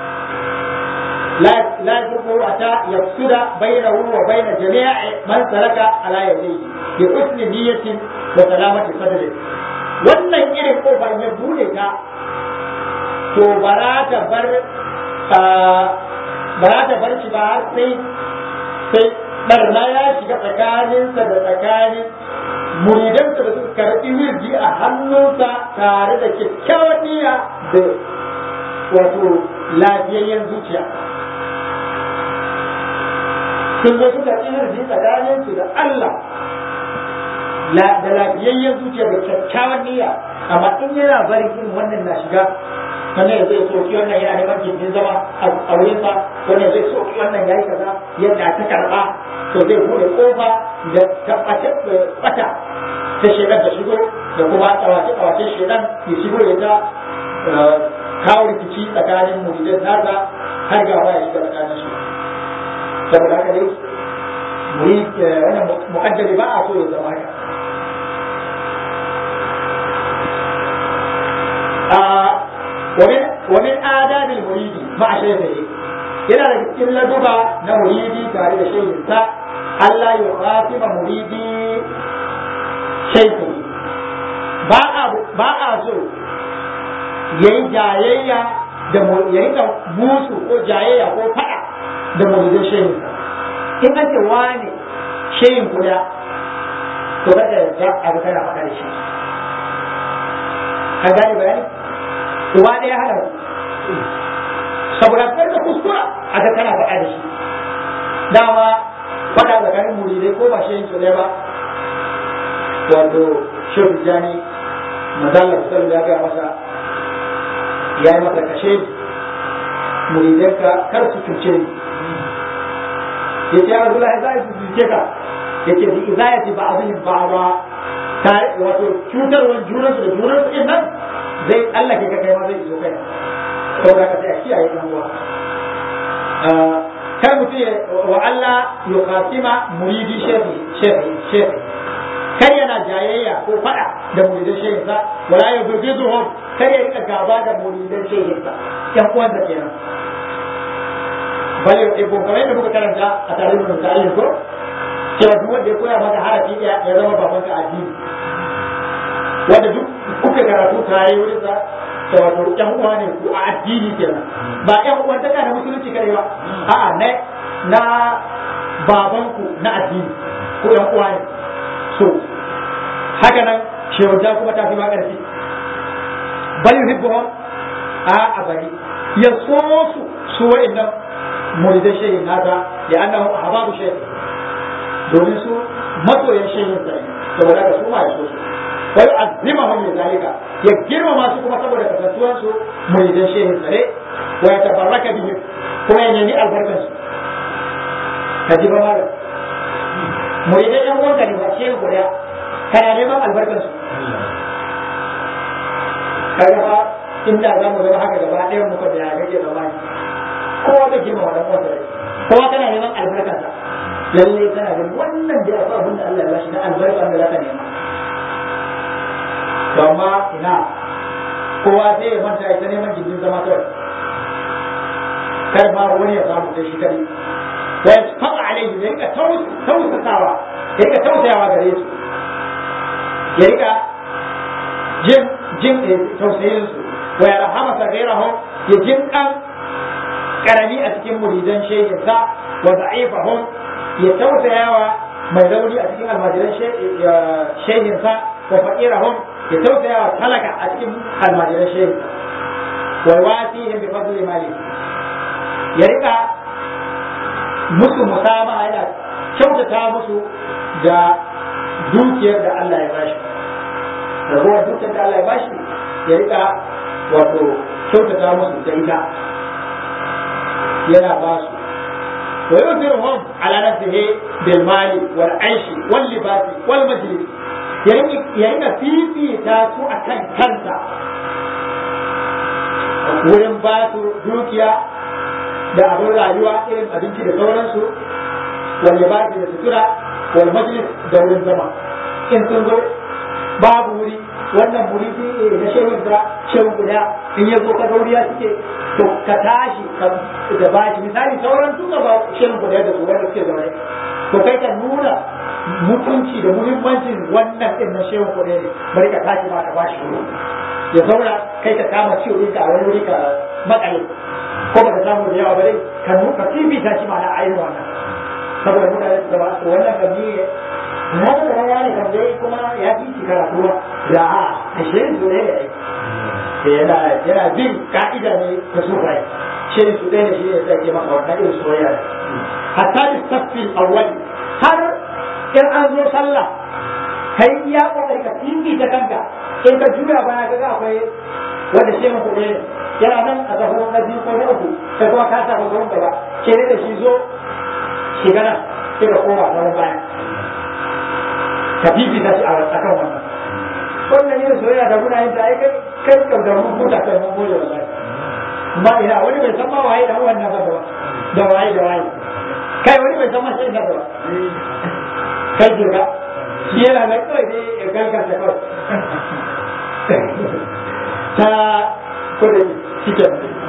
لا لا يتركه حتى يفسد بينه وبين جميع من سلك على يديه بحسن نية وسلامة صدره wannan irin kofar ya bude ta to bara ta bar bara ta bar shi ba sai sai barna ya shiga tsakaninsa da tsakanin muridansa da suka karɓi wirji a hannunsa tare da kyakkyawan niyya da wato lafiyayyen zuciya sun zo suka tsirri tsakanin su da Allah da lafiyayyen zuciya da kyakkyawan niyya amma in yana bari irin wannan na shiga wannan ya zai soki wannan yana neman gindin zama a wurinsa wannan zai soki wannan ya yi kaza yadda ta karɓa to zai bude kofa da tabbatar da bata ta shedan da shigo da kuma tsawace tsawace shedan ya shigo ya ta kawo rikici tsakanin muridan nasa har gaba ya shiga tsakanin su saboda haka dai muri wannan muqaddari ba a so ya zama haka ومن ومن آداب المريد مع شيخه yana da cikin laduba na muridi tare da shehinsa Allah ya khatiba muridi shehi ba a ba a so yayi jayayya da yayi da musu ko jayayya ko fada da muridin shehinsa in an ce wani shehin kuda to kada ya abu kana faɗa da shi an gane bayani uba ɗaya hada saboda kar ka kuskura a ga kana faɗa da shi dama faɗa tsakanin muridai ko ba shehin su ne ba wato shehu jani mazalla sallallahu ya gaya masa ya yi masa kashe muridanka kar su cuce ni ya ce Abdullahi za su cuce ka ya ce bi izayati ba abin ba ba ta wato cutarwar junansu da junansu din nan zai tsallake ka kai ma zai iso kai saboda ka sai a kiyaye ɗan uwa kar mutum ya wa Allah ya kasima muridi shefi shefi shefi kar yana jayayya ko fada da muridan shehinsa wala ya bugiduhum kar ya rika gaba da muridan shehinsa yan uwansa kenan bale ibo kamar yadda muka karanta a tarihin da ta'ayin ko cewa duk wanda ya koya maka harafi ɗaya ya zama babanka addini wanda duk kuka karatu tare wurin sa da wato ƴan uwa ne ku a addini kenan ba ƴan uwan taka da musulunci kare ba a'a na na babanku na addini ko ƴan uwa ne so haka nan shehunta kuma ta fi ma ƙarfi bal yuhibbuhum a abari ya so su su wa'annan muridan shehin nasa ya annahu ahbabu shehin domin su masoyan shehin sa saboda ka su ma ya so su wa yu'azzimahum li zalika ya girmama su kuma saboda kasantuwan su muridan shehin sa ne wa yatabarraka bihim kuma ya nemi albarkan su ka ji ba malam muridan yan uwanka ne ba shehin guda kana neman albarkan su kaga fa inda za mu zama haka gaba ɗayan muka da ya kake zamani kowa zai girma wa dan uwansa rai kowa kana neman albarkansa lalle kana ganin wannan da akwai abin da Allah ya bashi na albarka da zaka nema to amma ina kowa zai ya manta ita neman gindin zama kawai kar ma wani ya samu sai shi kadai wa yasfaqa alaihi ya rika tausasawa ya rika tausayawa gare su ya rika jin jin tausayin su wa yarhama sagirahum ya jin kan karami a cikin muridan shehinsa wa da'ifahum ya tausayawa mai rauni a cikin almajiran shehinsa wa faqirahum ya tausayawa talaka a cikin almajiran shehinsa wa wasihim bi fadli mali ya rika musu musama yana kyautata musu da dukiyar da Allah ya bashi ragowar dukiyar da Allah ya bashi ya rika wato kyautata musu da ita yana ba su wa yuzirhum ala nafsihi bil mali wal aishi wal libasi wal majlis ya rika fifita su akan kansa wurin ba su dukiya da abin rayuwa irin abinci da sauransu wal libasi da sutura wal majlis da wurin zama in sun zo babu wuri wannan muridi na shehun da shehun guda in ya zo ka gauriya suke to ka tashi da bashi misali sauran duka ba shehun guda da su wanda suke zaune to kai ka nuna mutunci da muhimmancin wannan din na shehun guda ne bari ka tashi ma ka bashi wuri ya zauna kai ka kama ciwo ɗinka a wani wuri ka makale ko ba ka samu da yawa ba dai ka nuka fifita shi ma na ainihin wannan saboda mutane su gaba wannan gami na da raya ne kan dai kuma ya fi shi karatu da a ashirin su ne da yana yana bin ka'ida ne ta sufai shirin su ɗaya ne shi ne sai ke maka wannan irin soyayya ne hatta da saffin awwali har in an zo sallah kai ya kokari ka tinki ta kanka in ka juya baya kaga akwai wanda shi mu kuɗe yana nan a zaho na biyu ko na uku kai kuma ka sa ba gaba ke da shi zo shiga nan sai ka koma ta baya ka fifita shi a kan wannan wannan yin soyayya da muna yin ta ai kai kai ka da mun huta kai mun gode wallahi ba ina wani bai san ma waye da wannan ba da waye da waye kai wani bai san ma sai da ba kai jira shi yana nan kawai dai ya galgata kawai ta kudin shike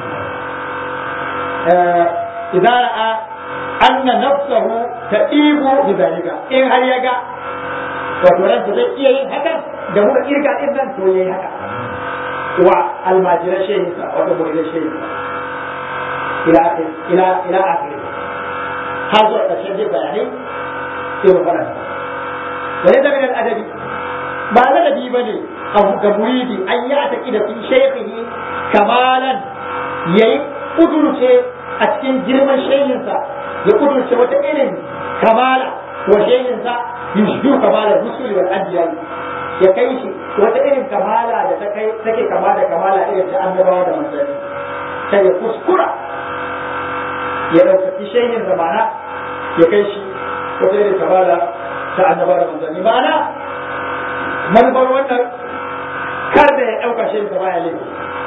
idan ra'a anna nafsahu ta'ibu bi zalika in har ya ga wato ransa zai iya yin hakan da muka kirga din nan to yayi haka wa almajira shehinsa wato muridin shehinsa ila ila ila akhir har zuwa ƙarshen dai bayanai sai mu fara wani da min adabi ba ladabi bane abu ga muridi an yi ataki da fi shaykhihi kamalan yayi kudurce a cikin girman shehinsa ya kudurce wata irin kamala wa shehinsa yushdu kamalar rusuli wal anbiya ya kai shi wata irin kamala da ta kai take kama da kamala irin ta annabawa da manzanni sai ya kuskura ya ɗaukaki shehin zamana ya kai shi wata irin kamala ta annabawa da manzanni ma'ana manufar wannan kar da ya ɗauka shehin sa baya laifi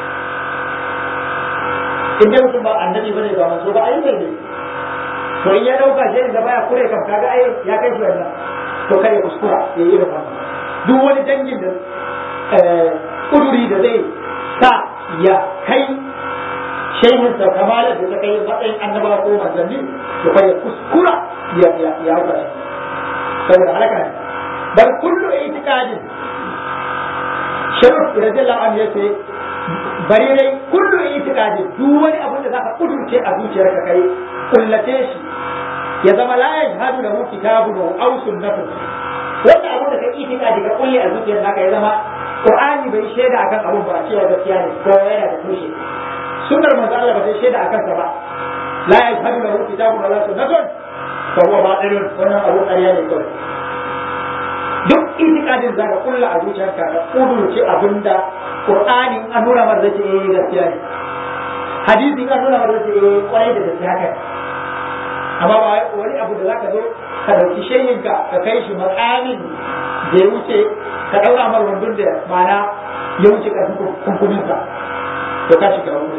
in dai mutum ba annabi bane ba manzo ba ai ne to in ya ɗauka shehin sa baya kure kam kaga ai ya kai shi wannan to kare kuskura ya yi irin wannan duk wani dangin da kuduri da zai sa ya kai shehin sa kamalar da ta kai matsayin annaba ko manzanni to kai ya kuskura ya ya ya hauka shi saboda halaka ne bal kullu itiqadin sharif radiyallahu anhu yace bari dai kullu itiqadin duk wani abin da zaka kudurce a zuciyarka kai kullace shi ya zama la yajhadu lahu kitabun aw sunnatun wanda abin da kai itikadi ka kulle a zuciyar naka ya zama qur'ani bai shaida akan abun ba cewa gaskiya ne ko yana da tushe sunnar manzo Allah ba ta shaida akan sa ba la yashhadu lahu kitabun wala sunnatun fa huwa batilun wannan abu ƙarya ne kawai duk itikadin zaka kulla a zuciyarka ka kudurce abinda qur'ani an nuna mar zai eh gaskiya ne hadisi an nuna mar zai eh kwarai da gaskiya haka amma ba wani abu da zaka zo ka dauki shehinka ka kai shi makamin da ya wuce ka daura mar wandon da mana ya wuce karfin kunkuninsa to ka shiga wani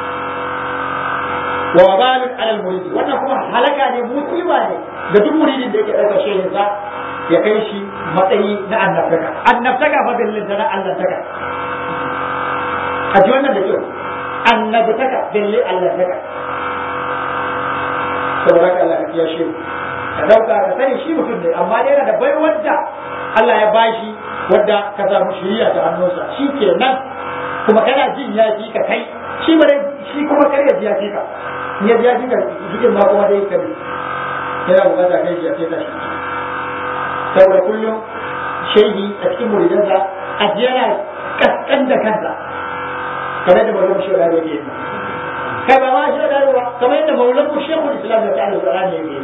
wa wabalin alal muridi wannan kuma halaka ne musiba ne ga duk muridin da yake ɗaukar shehinsa ya kai shi matsayi na annabtaka annabtaka fa billin na annabtaka a ji wannan da kyau annabtaka billin annabtaka saboda haka Allah ka kiyashe mu ka dauka ka sani shi mutum ne amma dai yana da bai wadda Allah ya bashi wadda ka samu shiriya ta hannunsa shi ke nan kuma kana jin ya fi ka kai shi ba shi kuma kar ya ji ya fi ka in ya ji ya fi ka jikin ma kuma dai ka bi yana bukata kai shi ya fi ka shi saboda kullum shehi a cikin muridansa a yana kaskan da kansa kamar da mazan shi da yake yi kai ba ma shi da ba kamar yadda maulan ku shekul islam da ta'ala qur'ani yake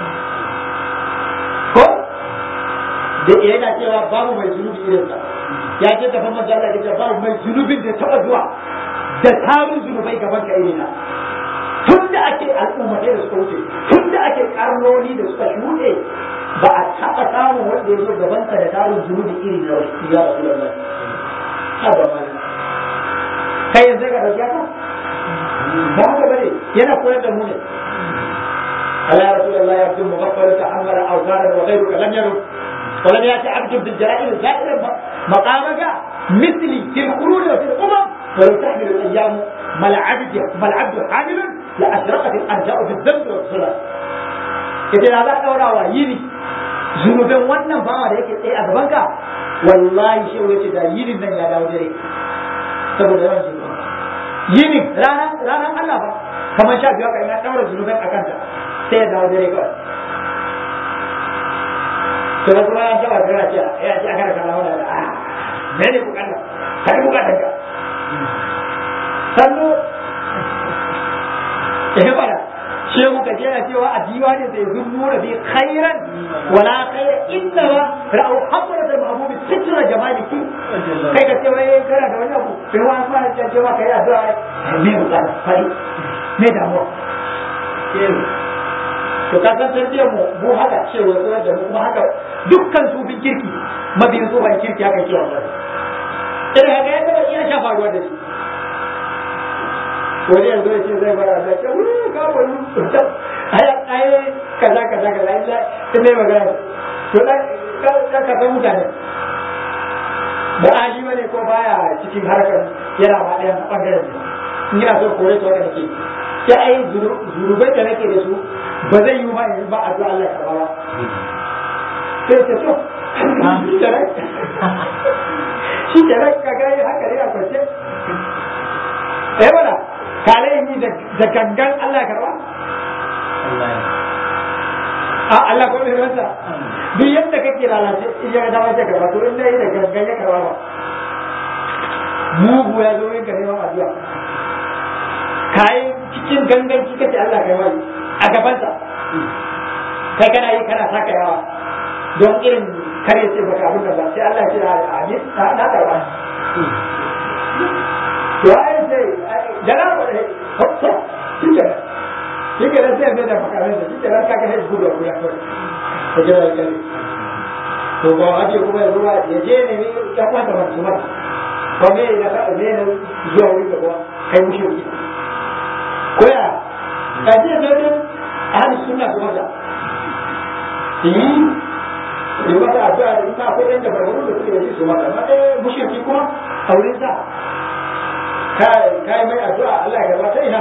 ko da yana cewa babu mai zunubi irin sa ya ce tafan manzo Allah ya ce babu mai zunubin da taba zuwa da tarin zunubai gaban ka irina tun da ake al'ummatai da suka wuce tun da ake karnoni da suka shuɗe ba a taɓa samun wanda ya zo gaban ka da tarin zunubi iri na wasu ya rasu da mai ha ba ma kai yanzu ka ɗauki haka ba haka bane yana koyar da mu ne Allah ya rasu Allah ya fi mugaffaru ta amara awzaran wa ghayruka lam yarud ولم يأتي عبد بالجرائم زائرا مقامك مثلي في القرون وفي الأمم ولو تحمل الأيام ما العبد ما العبد حامل لأشرقت الأرجاء بالذنب والصلاة إذا هذا دورا ويني zunubin wannan bawa da yake tsaye a gabanka wallahi shi wuce da yinin nan ya dawo dare saboda yawan zunubi yinin ranar ranar Allah ba kamar sha biyu kan ya daura zunubin a kanta sai ya dawo dare kawai to da kuma ya saba da ce ya ce aka raka lawa da a me ne bukata ka yi bukatar ka sannu eh bada shehu ka jera cewa a diwani sai zunnu da bi khairan wala khaira illa wa ra'u hamra da mahbubi sitra jamaliki kai ka ce wai kana da wani abu sai wa fara ce cewa kai addu'a me bukata fari me damuwa to ka san tarbiyyar mu mu haka cewa koyar da mu kuma haka dukkan su bin kirki mabiyin su ban kirki haka ke wannan irin haka ya taba iya shafa ruwa da shi wani yanzu ya ce zai bara da ce wuri ka wani ai ai kaza kaza kaza illa in ne magana to dan ka ka san mutane ba ali bane ko baya cikin harkar yana ma ɗayan bangaren in yana so kore to haka nake sai ai zurubai da nake da su ba zai yi ma in ba addu'a Allah karba ba sai ce to shi da rai shi da rai ka gani haka ne a kwance eh wala kale yi da gangan Allah karba a Allah ko ne masa duk yadda kake lalace in ya da wace karba to in dai da gangan ya karba ba mugu ya zo yin ka neman addu'a kai cikin gangan kika ce Allah kai wani a gabansa kai kana yi kana saka yawa don irin kar ya ce baka abin da ba sai Allah ya ce a amin na karba to ai sai da na ba ne hoppa kike kike da sai da baka ne kike da kaka ne gudu gudu ko ko jira ya to ba a ce kuma ya zuwa ya je ne ya kwanta masu mata ba me da ka ne ne zuwa wuri da kai mushi ko ya ka je ne ahli sunna su mata yi yi mata addu'a da ita akwai yan dabarun da suke yi su mata amma dai mushriki kuma a wurin sa kai mai addu'a Allah ya gabata ina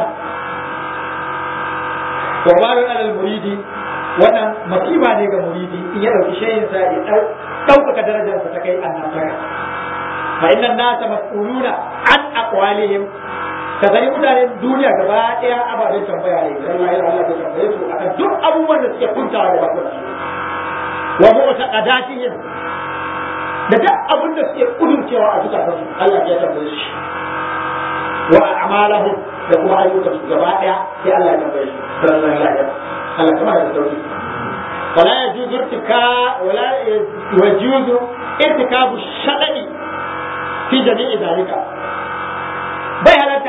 wa bayu alal muridi wannan masiba ne ga muridi in ya dauki shayin sa ya dau daukaka darajar sa ta kai annabtaka fa inna nasa mas'uluna an aqwalihim ka gani mutanen duniya gaba daya ababen tambaya ne sai Allah ya Allah ya tambaye su akan duk abubuwan da suke kuntawa da bakuna wa mu'taqadatihim da duk abin da suke kudurcewa a zukatansu Allah ya tambaye shi wa a'malahum da kuma ayyukan su gaba daya sai Allah ya tambaye su sallallahu alaihi wasallam Allah kuma da sauki ولا يجوز ارتكاب ولا يجوز ارتكاب الشطأ في جميع ذلك bai halatta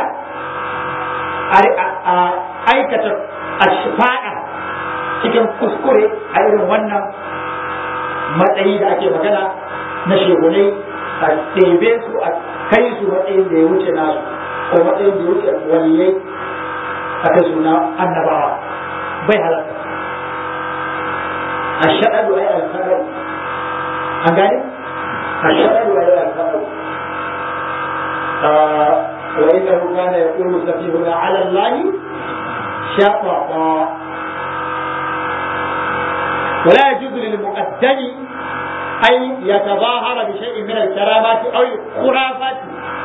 a aikata ashfa'a cikin kuskure a irin wannan matsayi da ake magana na shegunai a ɗebe su a kai su matsayin da ya wuce nasu ko matsayin da ya wuce waliyai a kai suna annabawa bai halatta a shaɗaɗu a yi alfaɗau an gane a shaɗaɗu a yi alfaɗau وإنه كان يقول سفيهنا على الله شططا ولا يجوز للمقدم أن يتظاهر بشيء من الكرامات أو الخرافات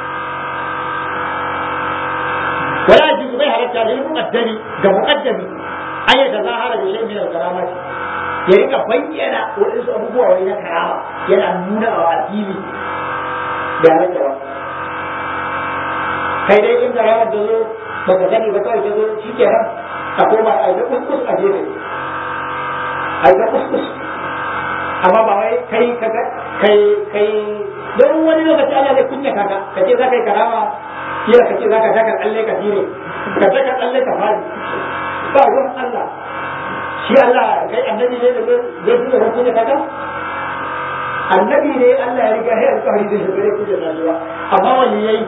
ولا يجوز بها رجع للمقدم كمقدم أن يتظاهر بشيء من الكرامات ya rika bayyana waɗansu abubuwa wani na karama yana nuna wa addini da halatta ba kai dai in karamar da zo ba ka sani ba kawai ta zo shi ke nan a koma a yi kuskus a gefe a yi kuskus amma ba wai kai kaga kai kai don wani lokaci Allah zai kunya kaka ka ce za ka yi karama kila ka ce za ka daka tsalle ka dire ka daka tsalle ka fadi ba ruwan Allah shi Allah kai annabi ne da zai fi da kunya kaka annabi ne Allah ya riga ya alƙawari zai shugare kunya na shi ba amma wani yayi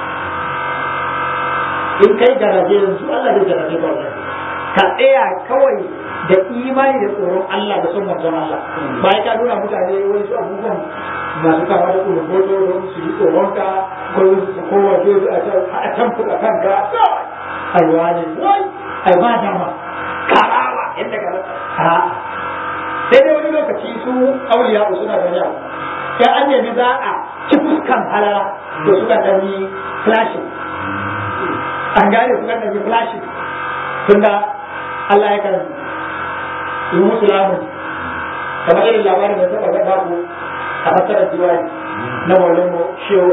in kai garaje yanzu Allah zai garaje ba wannan ka tsaya kawai da imani da tsoron Allah da son manzon Allah bayan ka nuna mutane wani su abubuwan masu kama da tsoron hoto don su yi tsoron ka ko su kowa ke su a can fuka kanka ai wani wai ai ba dama karama yadda ka a sai dai wani lokaci su auliya suna da yawa sai an nemi za a ci fuskan halala to suka ɗani flashing an gane su kan ɗauki flashi tunda Allah ya kan yi musu lamun kamar irin labarin da taɓa gaɗa ku a fasarar diwani na maulin mu shehu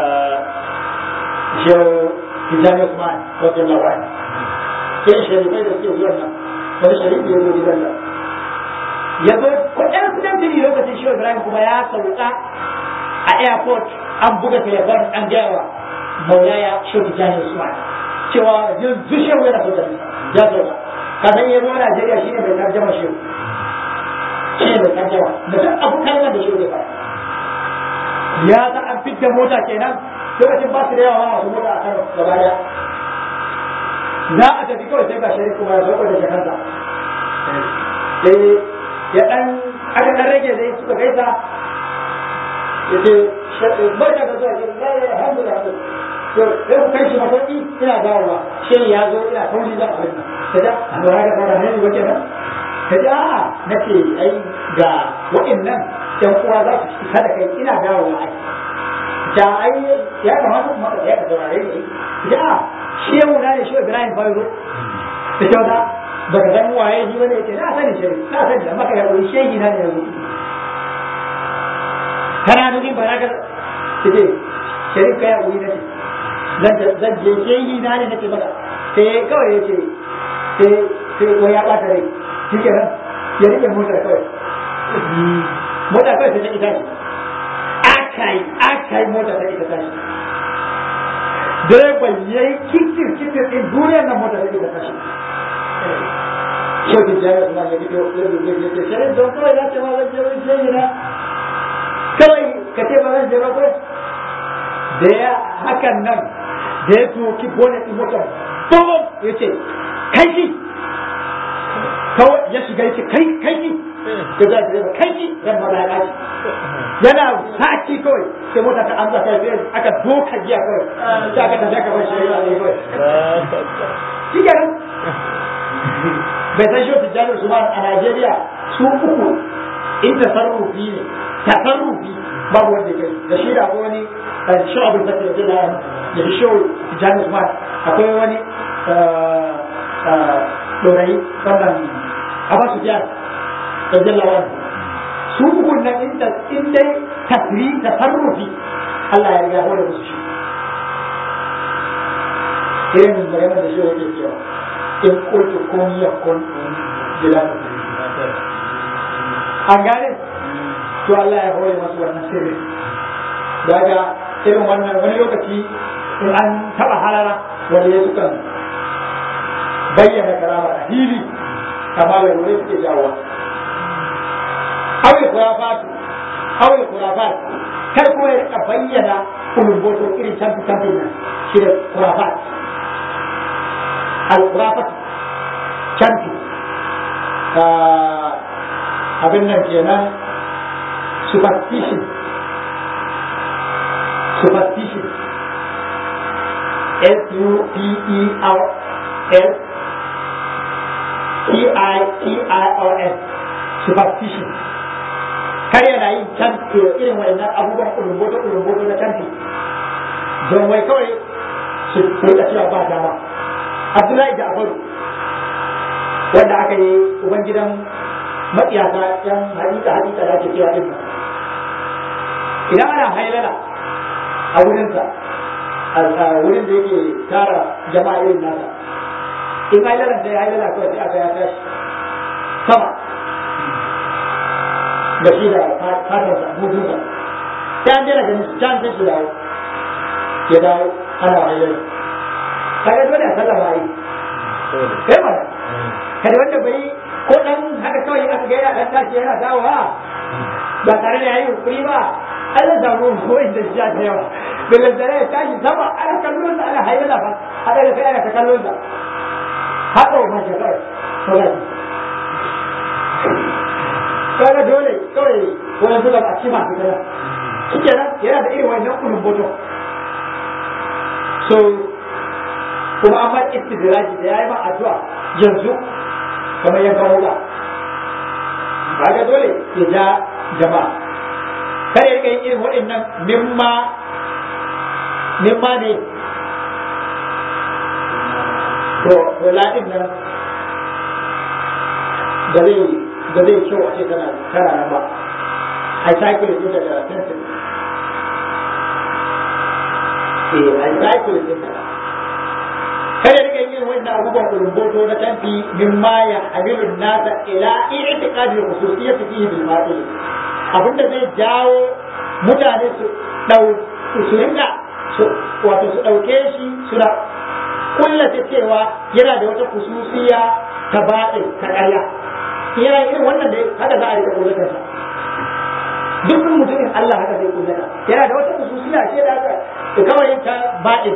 shehu Tijjani Usman wajen labari sai sharifai da suke zuwan nan wani sharifi ya zo gidan nan ya zo kuɗin kuɗin fili lokacin shehu Ibrahim kuma ya sauka a airport an buga telefon an gaya wa maulaya shehu Tijjani Usman cewa yanzu shehu yana so da ya zo ka san yanzu a Najeriya shine mai tarjama shehu shine mai tarjama da duk abu kalmar da shehu ya fara ya ta an fitta mota kenan lokacin ba su da yawa masu mota a kan gaba daya za a tafi kawai sai ga shari'a kuma ya sauko da jakarta sai ya dan aka dan rage dai suka gaisa ya ce barka da zuwa shi alhamdulillah to sai ku kai shi masauki ina dawowa shi ya zo ina sauri zan abin nan kaja a lura da fara ne wace nan kaja a'a nace ai ga wa'annan yan uwa za su fita da kai ina dawowa ai da ai ya kamata kuma ka ya ka saurare ni ja shehu na ne shehu Ibrahim Bayro ta ce wata ba ka san waye shi bane yace na sani shehu na sani da maka ya koyi shehi na ne yanzu kana nufin ba na ka ce sharif ka ya koyi na ce zan je shehi na ne nake maka sai kawai ya ce sai sai wai ya bata rai shi kenan ya rike motar kawai mota kawai sai ta ita shi aka yi aka yi mota ta ita tashi direban ya yi kitir kitir din duniyar nan mota ta ita tashi shaukin jami'a kuma ya fito ya rubuce ya ce shirin don kawai ya ce ma zan je wani jeji na kawai ka ce ba zan je ba ko da ya hakan nan da ya tuki bonnet din motar bom ya ce kai ki kawai ya shiga ya ce kai kai ki ya za direba kai ki ran maza ya kaci yana saki kawai sai mota ta amsa kai sai aka doka giya kawai sai aka tafi aka bar shi ya ne kawai shi kenan bai san shi tijjanar su a Najeriya su uku in tasarrufi ne tasarrufi babu wanda ya da shi da akwai wani shawabin da ke da ya fi shawo tijjanar su akwai wani dorayi wannan abasu jihar da jallawa su uku na in dai tasiri tasarrufi Allah ya riga hore musu shi irin maganar da shi yake cewa in kultu kun yakun bila an gane to Allah ya hore masu wannan sirri daga irin wannan wani lokaci in an taba halara wanda ya sukan bayyana karama a hili amma lalurai suke jawowa awil kurafatu awil kurafat kar kuma ya rika bayyana kulumboto irin canfi canfi nan shi da kurafat al-kurafat canfi abin nan kenan superstition superstition S U P E R S T I T I O S superstition kar yana yin can irin wayannan abubuwan ulumboto ulumboto na canfi don wai kawai su rika cewa ba dama Abdullahi Ja'faru wanda aka yi ubangidan matsiyata yan hadita hadita da ake cewa din idan ana hailala a wurinsa a wurin da yake tara jama'a irin nasa in hailalan sai hailala kawai sai aka ya tashi sama da shi da fatarsa mutunsa sai an jera ganin su can sai su dawo ya dawo ana hailala kaga dole a sallama yi kai mana kada wanda bai ko dan haka kawai aka ga yana dan tashi yana dawowa ba tare da yayi hukuri ba ai zan samu ko inda shi ta yawa bilal da ya tashi sama ana kallon sa ana hayyana fa a daga kai ana ta kallon sa haka wa mace kawai kawai kaga dole kawai wani zuba a ci masu kana shike nan yana da irin wannan kulun boto so kuma an ma istidraji da yayi ma addu'a yanzu kamar yankan wuka kaga dole ya ja jama'a kar ya yin irin waɗannan mimma mimma ne to to ladin nan da zai da zai kyau a ce tana tana nan ba a cycle din da tension eh a cycle din da kada rika yin wannan abubuwan kulumboto na canfi mimma ya hamilu nasa ila i'tiqadi khususiyyat fihi bil batil abinda zai jawo mutane su dau su rinka wato su dauke shi suna kullace cewa yana da wata khususiyya ta batil ta ƙarya yana irin wannan da haka za a rika kullatar sa duk mutumin Allah haka zai kullata yana da wata khususiyya ce da haka kawai ta batil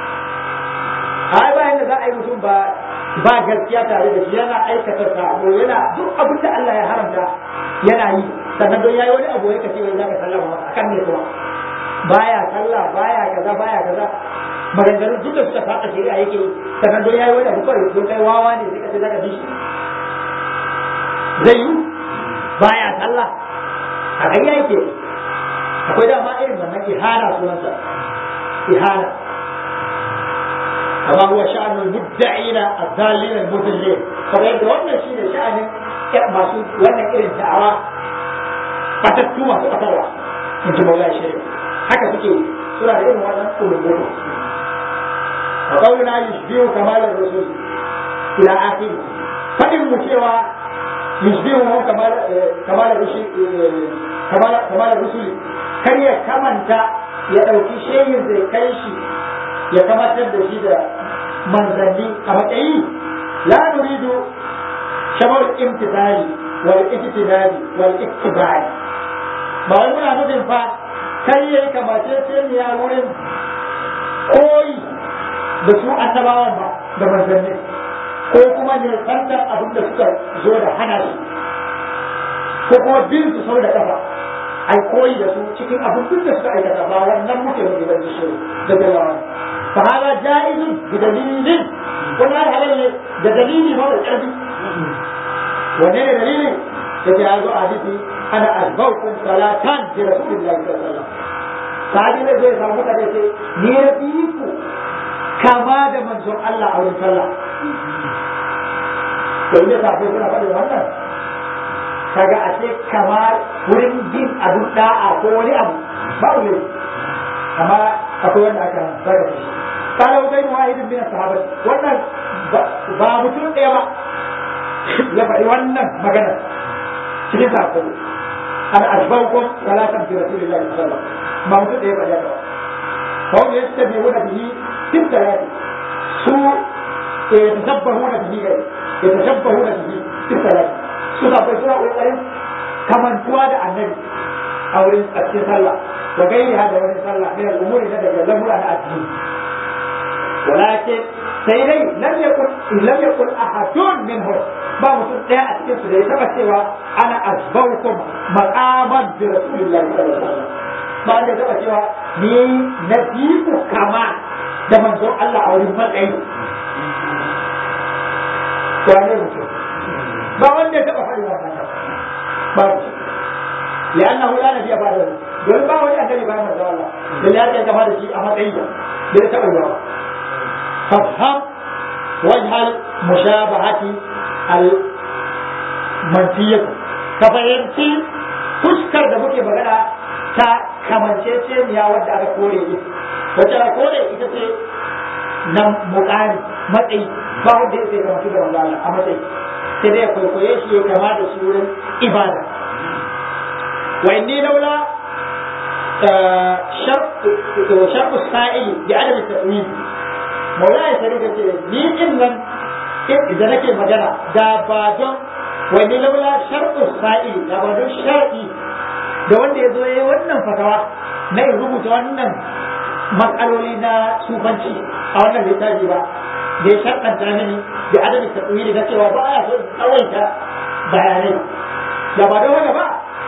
ai bayan da za a yi mutum ba ba gaskiya tare da shi yana aikata sabo yana duk abin da Allah ya haramta yana yi sannan don yayi wani abu ya kace wai zaka sallama masa akan ne kuma baya sallah baya kaza baya kaza maganganun duk da suka fada shari'a yake yi sannan don yayi wani abu kawai don kai wawa ne sai kace zaka bi shi zai yi baya sallah a kai yake akwai dama irin wannan ihana sunansa ihana كما هو شأن المدعين الضالين المضلين فبين wannan shine sha'anin masu wannan irin da'awa fatattu masu fatarwa in ji maula shi haka suke suna da irin wannan kulubulu wa qawluna yushbihu kamal ar-rasul ila akhir fadin mu cewa yusbihu kamar kamar rusul kamar kamar rusul kar ya kamanta ya dauki shehin zai kai shi ya kamatar da shi da manzanni a matsayi la nuridu shamar imtithali wal ijtihadi wal ittibari ba wai muna nufin fa kai yayi kamace sai ya wurin koyi da su annabawan ba da manzanni ko kuma ne santan abin da suka zo da hana su ko kuma bin su sau da kafa ai koyi da su cikin abin duk da suka aikata ba wannan muke mu da shi da dalawa fa hada jaizun bi dalilin wannan halal ne da dalili ba da karfi wanne ne dalili yake ya zo a hadisi ana azbaukum salatan bi rasulillahi sallallahu alaihi wasallam sahabi ne zai samu mutane ce ni na fi ku kama da manzon Allah a wurin sallah to ne sahabbai suna faɗin wannan kaga a ce kamar wurin bin abin da'a ko wani abu ba ne amma akwai wanda aka zaka shi kana ubai wahidin min sahabbai wannan ba mutum ɗaya ba ya faɗi wannan magana cikin sako an ashbaukum salatan bi rasulillahi sallallahu alaihi wasallam ba mutum ɗaya ba ya ba kawai ya ce bai wuna bihi tun da ya su ya tasabbahu na bihi gai ya tasabbahu na bihi tun da ya su sabai suna ƙoƙarin kamantuwa da annabi a wurin a cikin sallah wa gairi da wani sallah min al'umuri na daga lamura na addini walakin sai dai lam yakun lam yakun ahadun minhu ba mutum ɗaya a cikin su da ya taba cewa ana asbaukum maqaman bi rasulillahi sallallahu alaihi wasallam ba da taba cewa ni na ku kama da manzon Allah a wurin matsayi wane mutum ba wanda ya taba faɗi wannan ba shi لأنه لا نبي بعده دول ما وجه النبي بعد ما الله لله يا جماعة شيء أما تيجا بيتقوا فافهم وجه المشابهة المنفية كفاينتي fuskar da muke magana ta kamanceceniya wadda aka kore ne wacce aka kore ita ce na mukami matsayi ba wanda ya sai kamatu da wanda a matsayi sai dai ya kwaikwaye shi ya kama da shi wurin ibada wa inni laula sharku sa'ili bi adam ta'wil maula ya sarika ce ni din nan idan nake magana da ba don wani laula sharku sa'ili da ba don shar'i da wanda ya zo ya yi wannan fatawa na in rubuta wannan matsaloli na sufanci a wannan littafi ba da ya sharɗanta mini da adadin taɓuyi na cewa ba a so tsawaita bayanai da ba don haka ba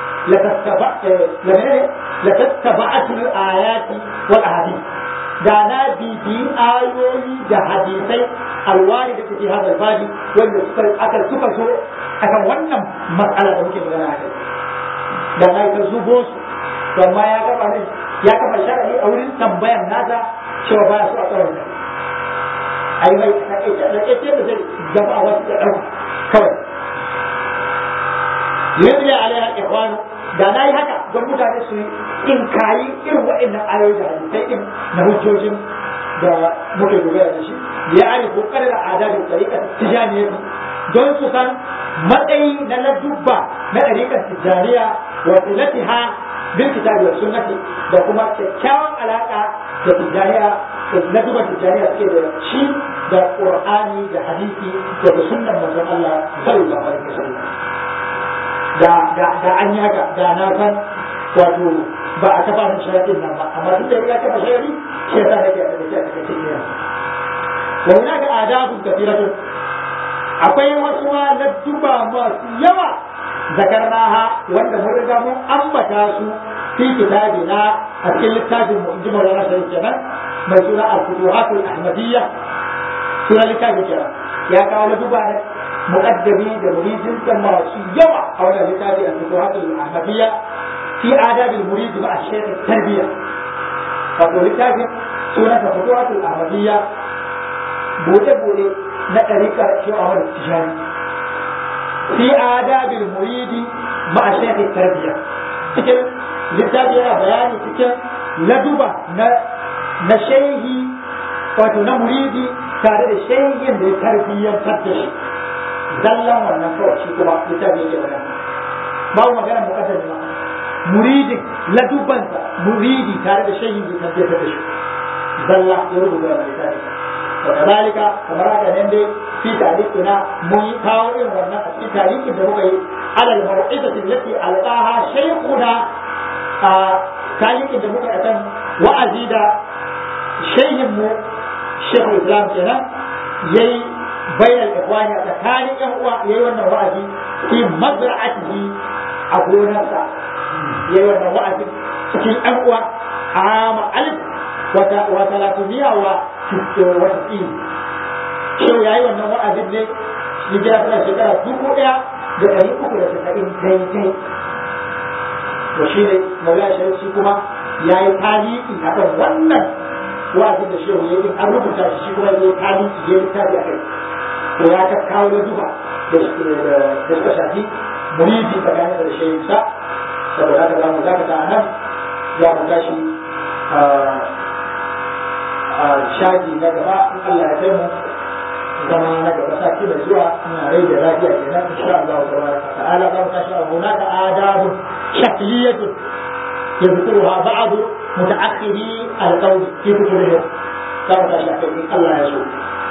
لتتبعت الآيات والأحاديث da na bibi ayoyi da hadisai alwari da take hada babi wanda suka aka suka so akan wannan matsala da muke magana a kai da na ta zubo su to amma ya gaba ne ya kafa sharadi a wurin tambayan nasa cewa baya so a tsawon kai ai mai takaice da kace da zai gaba wasu da dauka kawai yadda alaiha ikhwanu da na yi haka don mutane su in kayi irin waɗannan ayoyi da hadisai din na hujjojin da muke dogara da shi ya ari kokarin da adabin tsarikar tijaniya don su san matsayi na ladubba na ɗariƙar tijaniya wa tilatiha bil kitabi wa sunnati da kuma kyakkyawan alaka da tijaniya da ladubban tijaniya suke da shi da qur'ani da hadisi da sunnan manzon Allah sallallahu alaihi wasallam da da da an yi haka da na san wato ba a kafa min sharadin nan ba amma duk da ya kafa sharadi shi yasa nake a take a take ne wa hunaka adabun kathiratun akwai wasu ma na duba masu yawa zakarnaha wanda mun riga mun ambata su fi kitabina a cikin littafin mu inji Maulana Sharif kenan mai suna Al-Futuhatul Ahmadiyya suna littafin kenan ya kawo na duba مقدمي لمريد كما يوع أو لكتاب الفتوحات الأحمدية في آداب المريد مع الشيخ التربية فقول كتاب سورة الفتوحات الأحمدية بوجه بوجه نتريك شو أمر التجاري في آداب المريد مع الشيخ التربية cikin littafi yana bayani cikin laduba na shehi wato na muridi tare da shehin da ya tarbiyyantar da shi zallan wannan kawai shi kuma littafi yake magana babu magana mukaddar ba muridin ladubansa muridi tare da shehin da kan jefa da shi zalla ya rubuta wannan littafi wa kadalika kamar haka nan dai fi tarikina mun yi kawo irin wannan a cikin tarihin da muka yi alal mau'izati allati alqaha shaykhuna a tarihin da muka yi kan wa'azi da shehin mu shekul islam kenan yayi bayan ikhwani a tsakanin yan uwa yayi wannan wa'azi fi mazra'atihi a gonarsa yayi wannan wa'azi cikin yan uwa ama alif wata wa talatumiya wa wata tsini shau yayi wannan wa'azin ne hijira tana shekara dubu ɗaya da ɗari uku da tasa'in daidai to shi ne mawuya shi kuma ya yi tarihi akan wannan wa'azin da shehu ya yi an rubuta shi kuma ya yi tarihi ya yi tafi a kai to ya ta kawo da duba da suka shafi muridi tsakanin da shehu sa saboda haka za mu dakata a nan za mu tashi a shaji na gaba in Allah ya kai mu zama na gaba sati mai zuwa ina rai da lafiya kenan insha Allah tabaraka ta'ala za mu tashi a hunaka adabun shakliyatun يذكرها بعض متأخري القول في كتبهم كما تشاء الله يسوع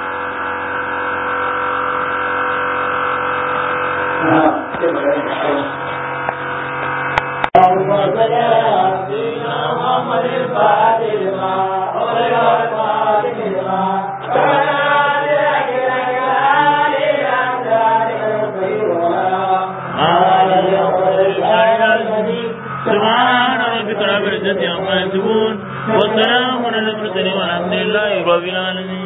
محمد الفاتح لما أغلق الفاتح لما سبحان ربك رب العزة عما يصفون والسلام على المرسلين والحمد لله رب العالمين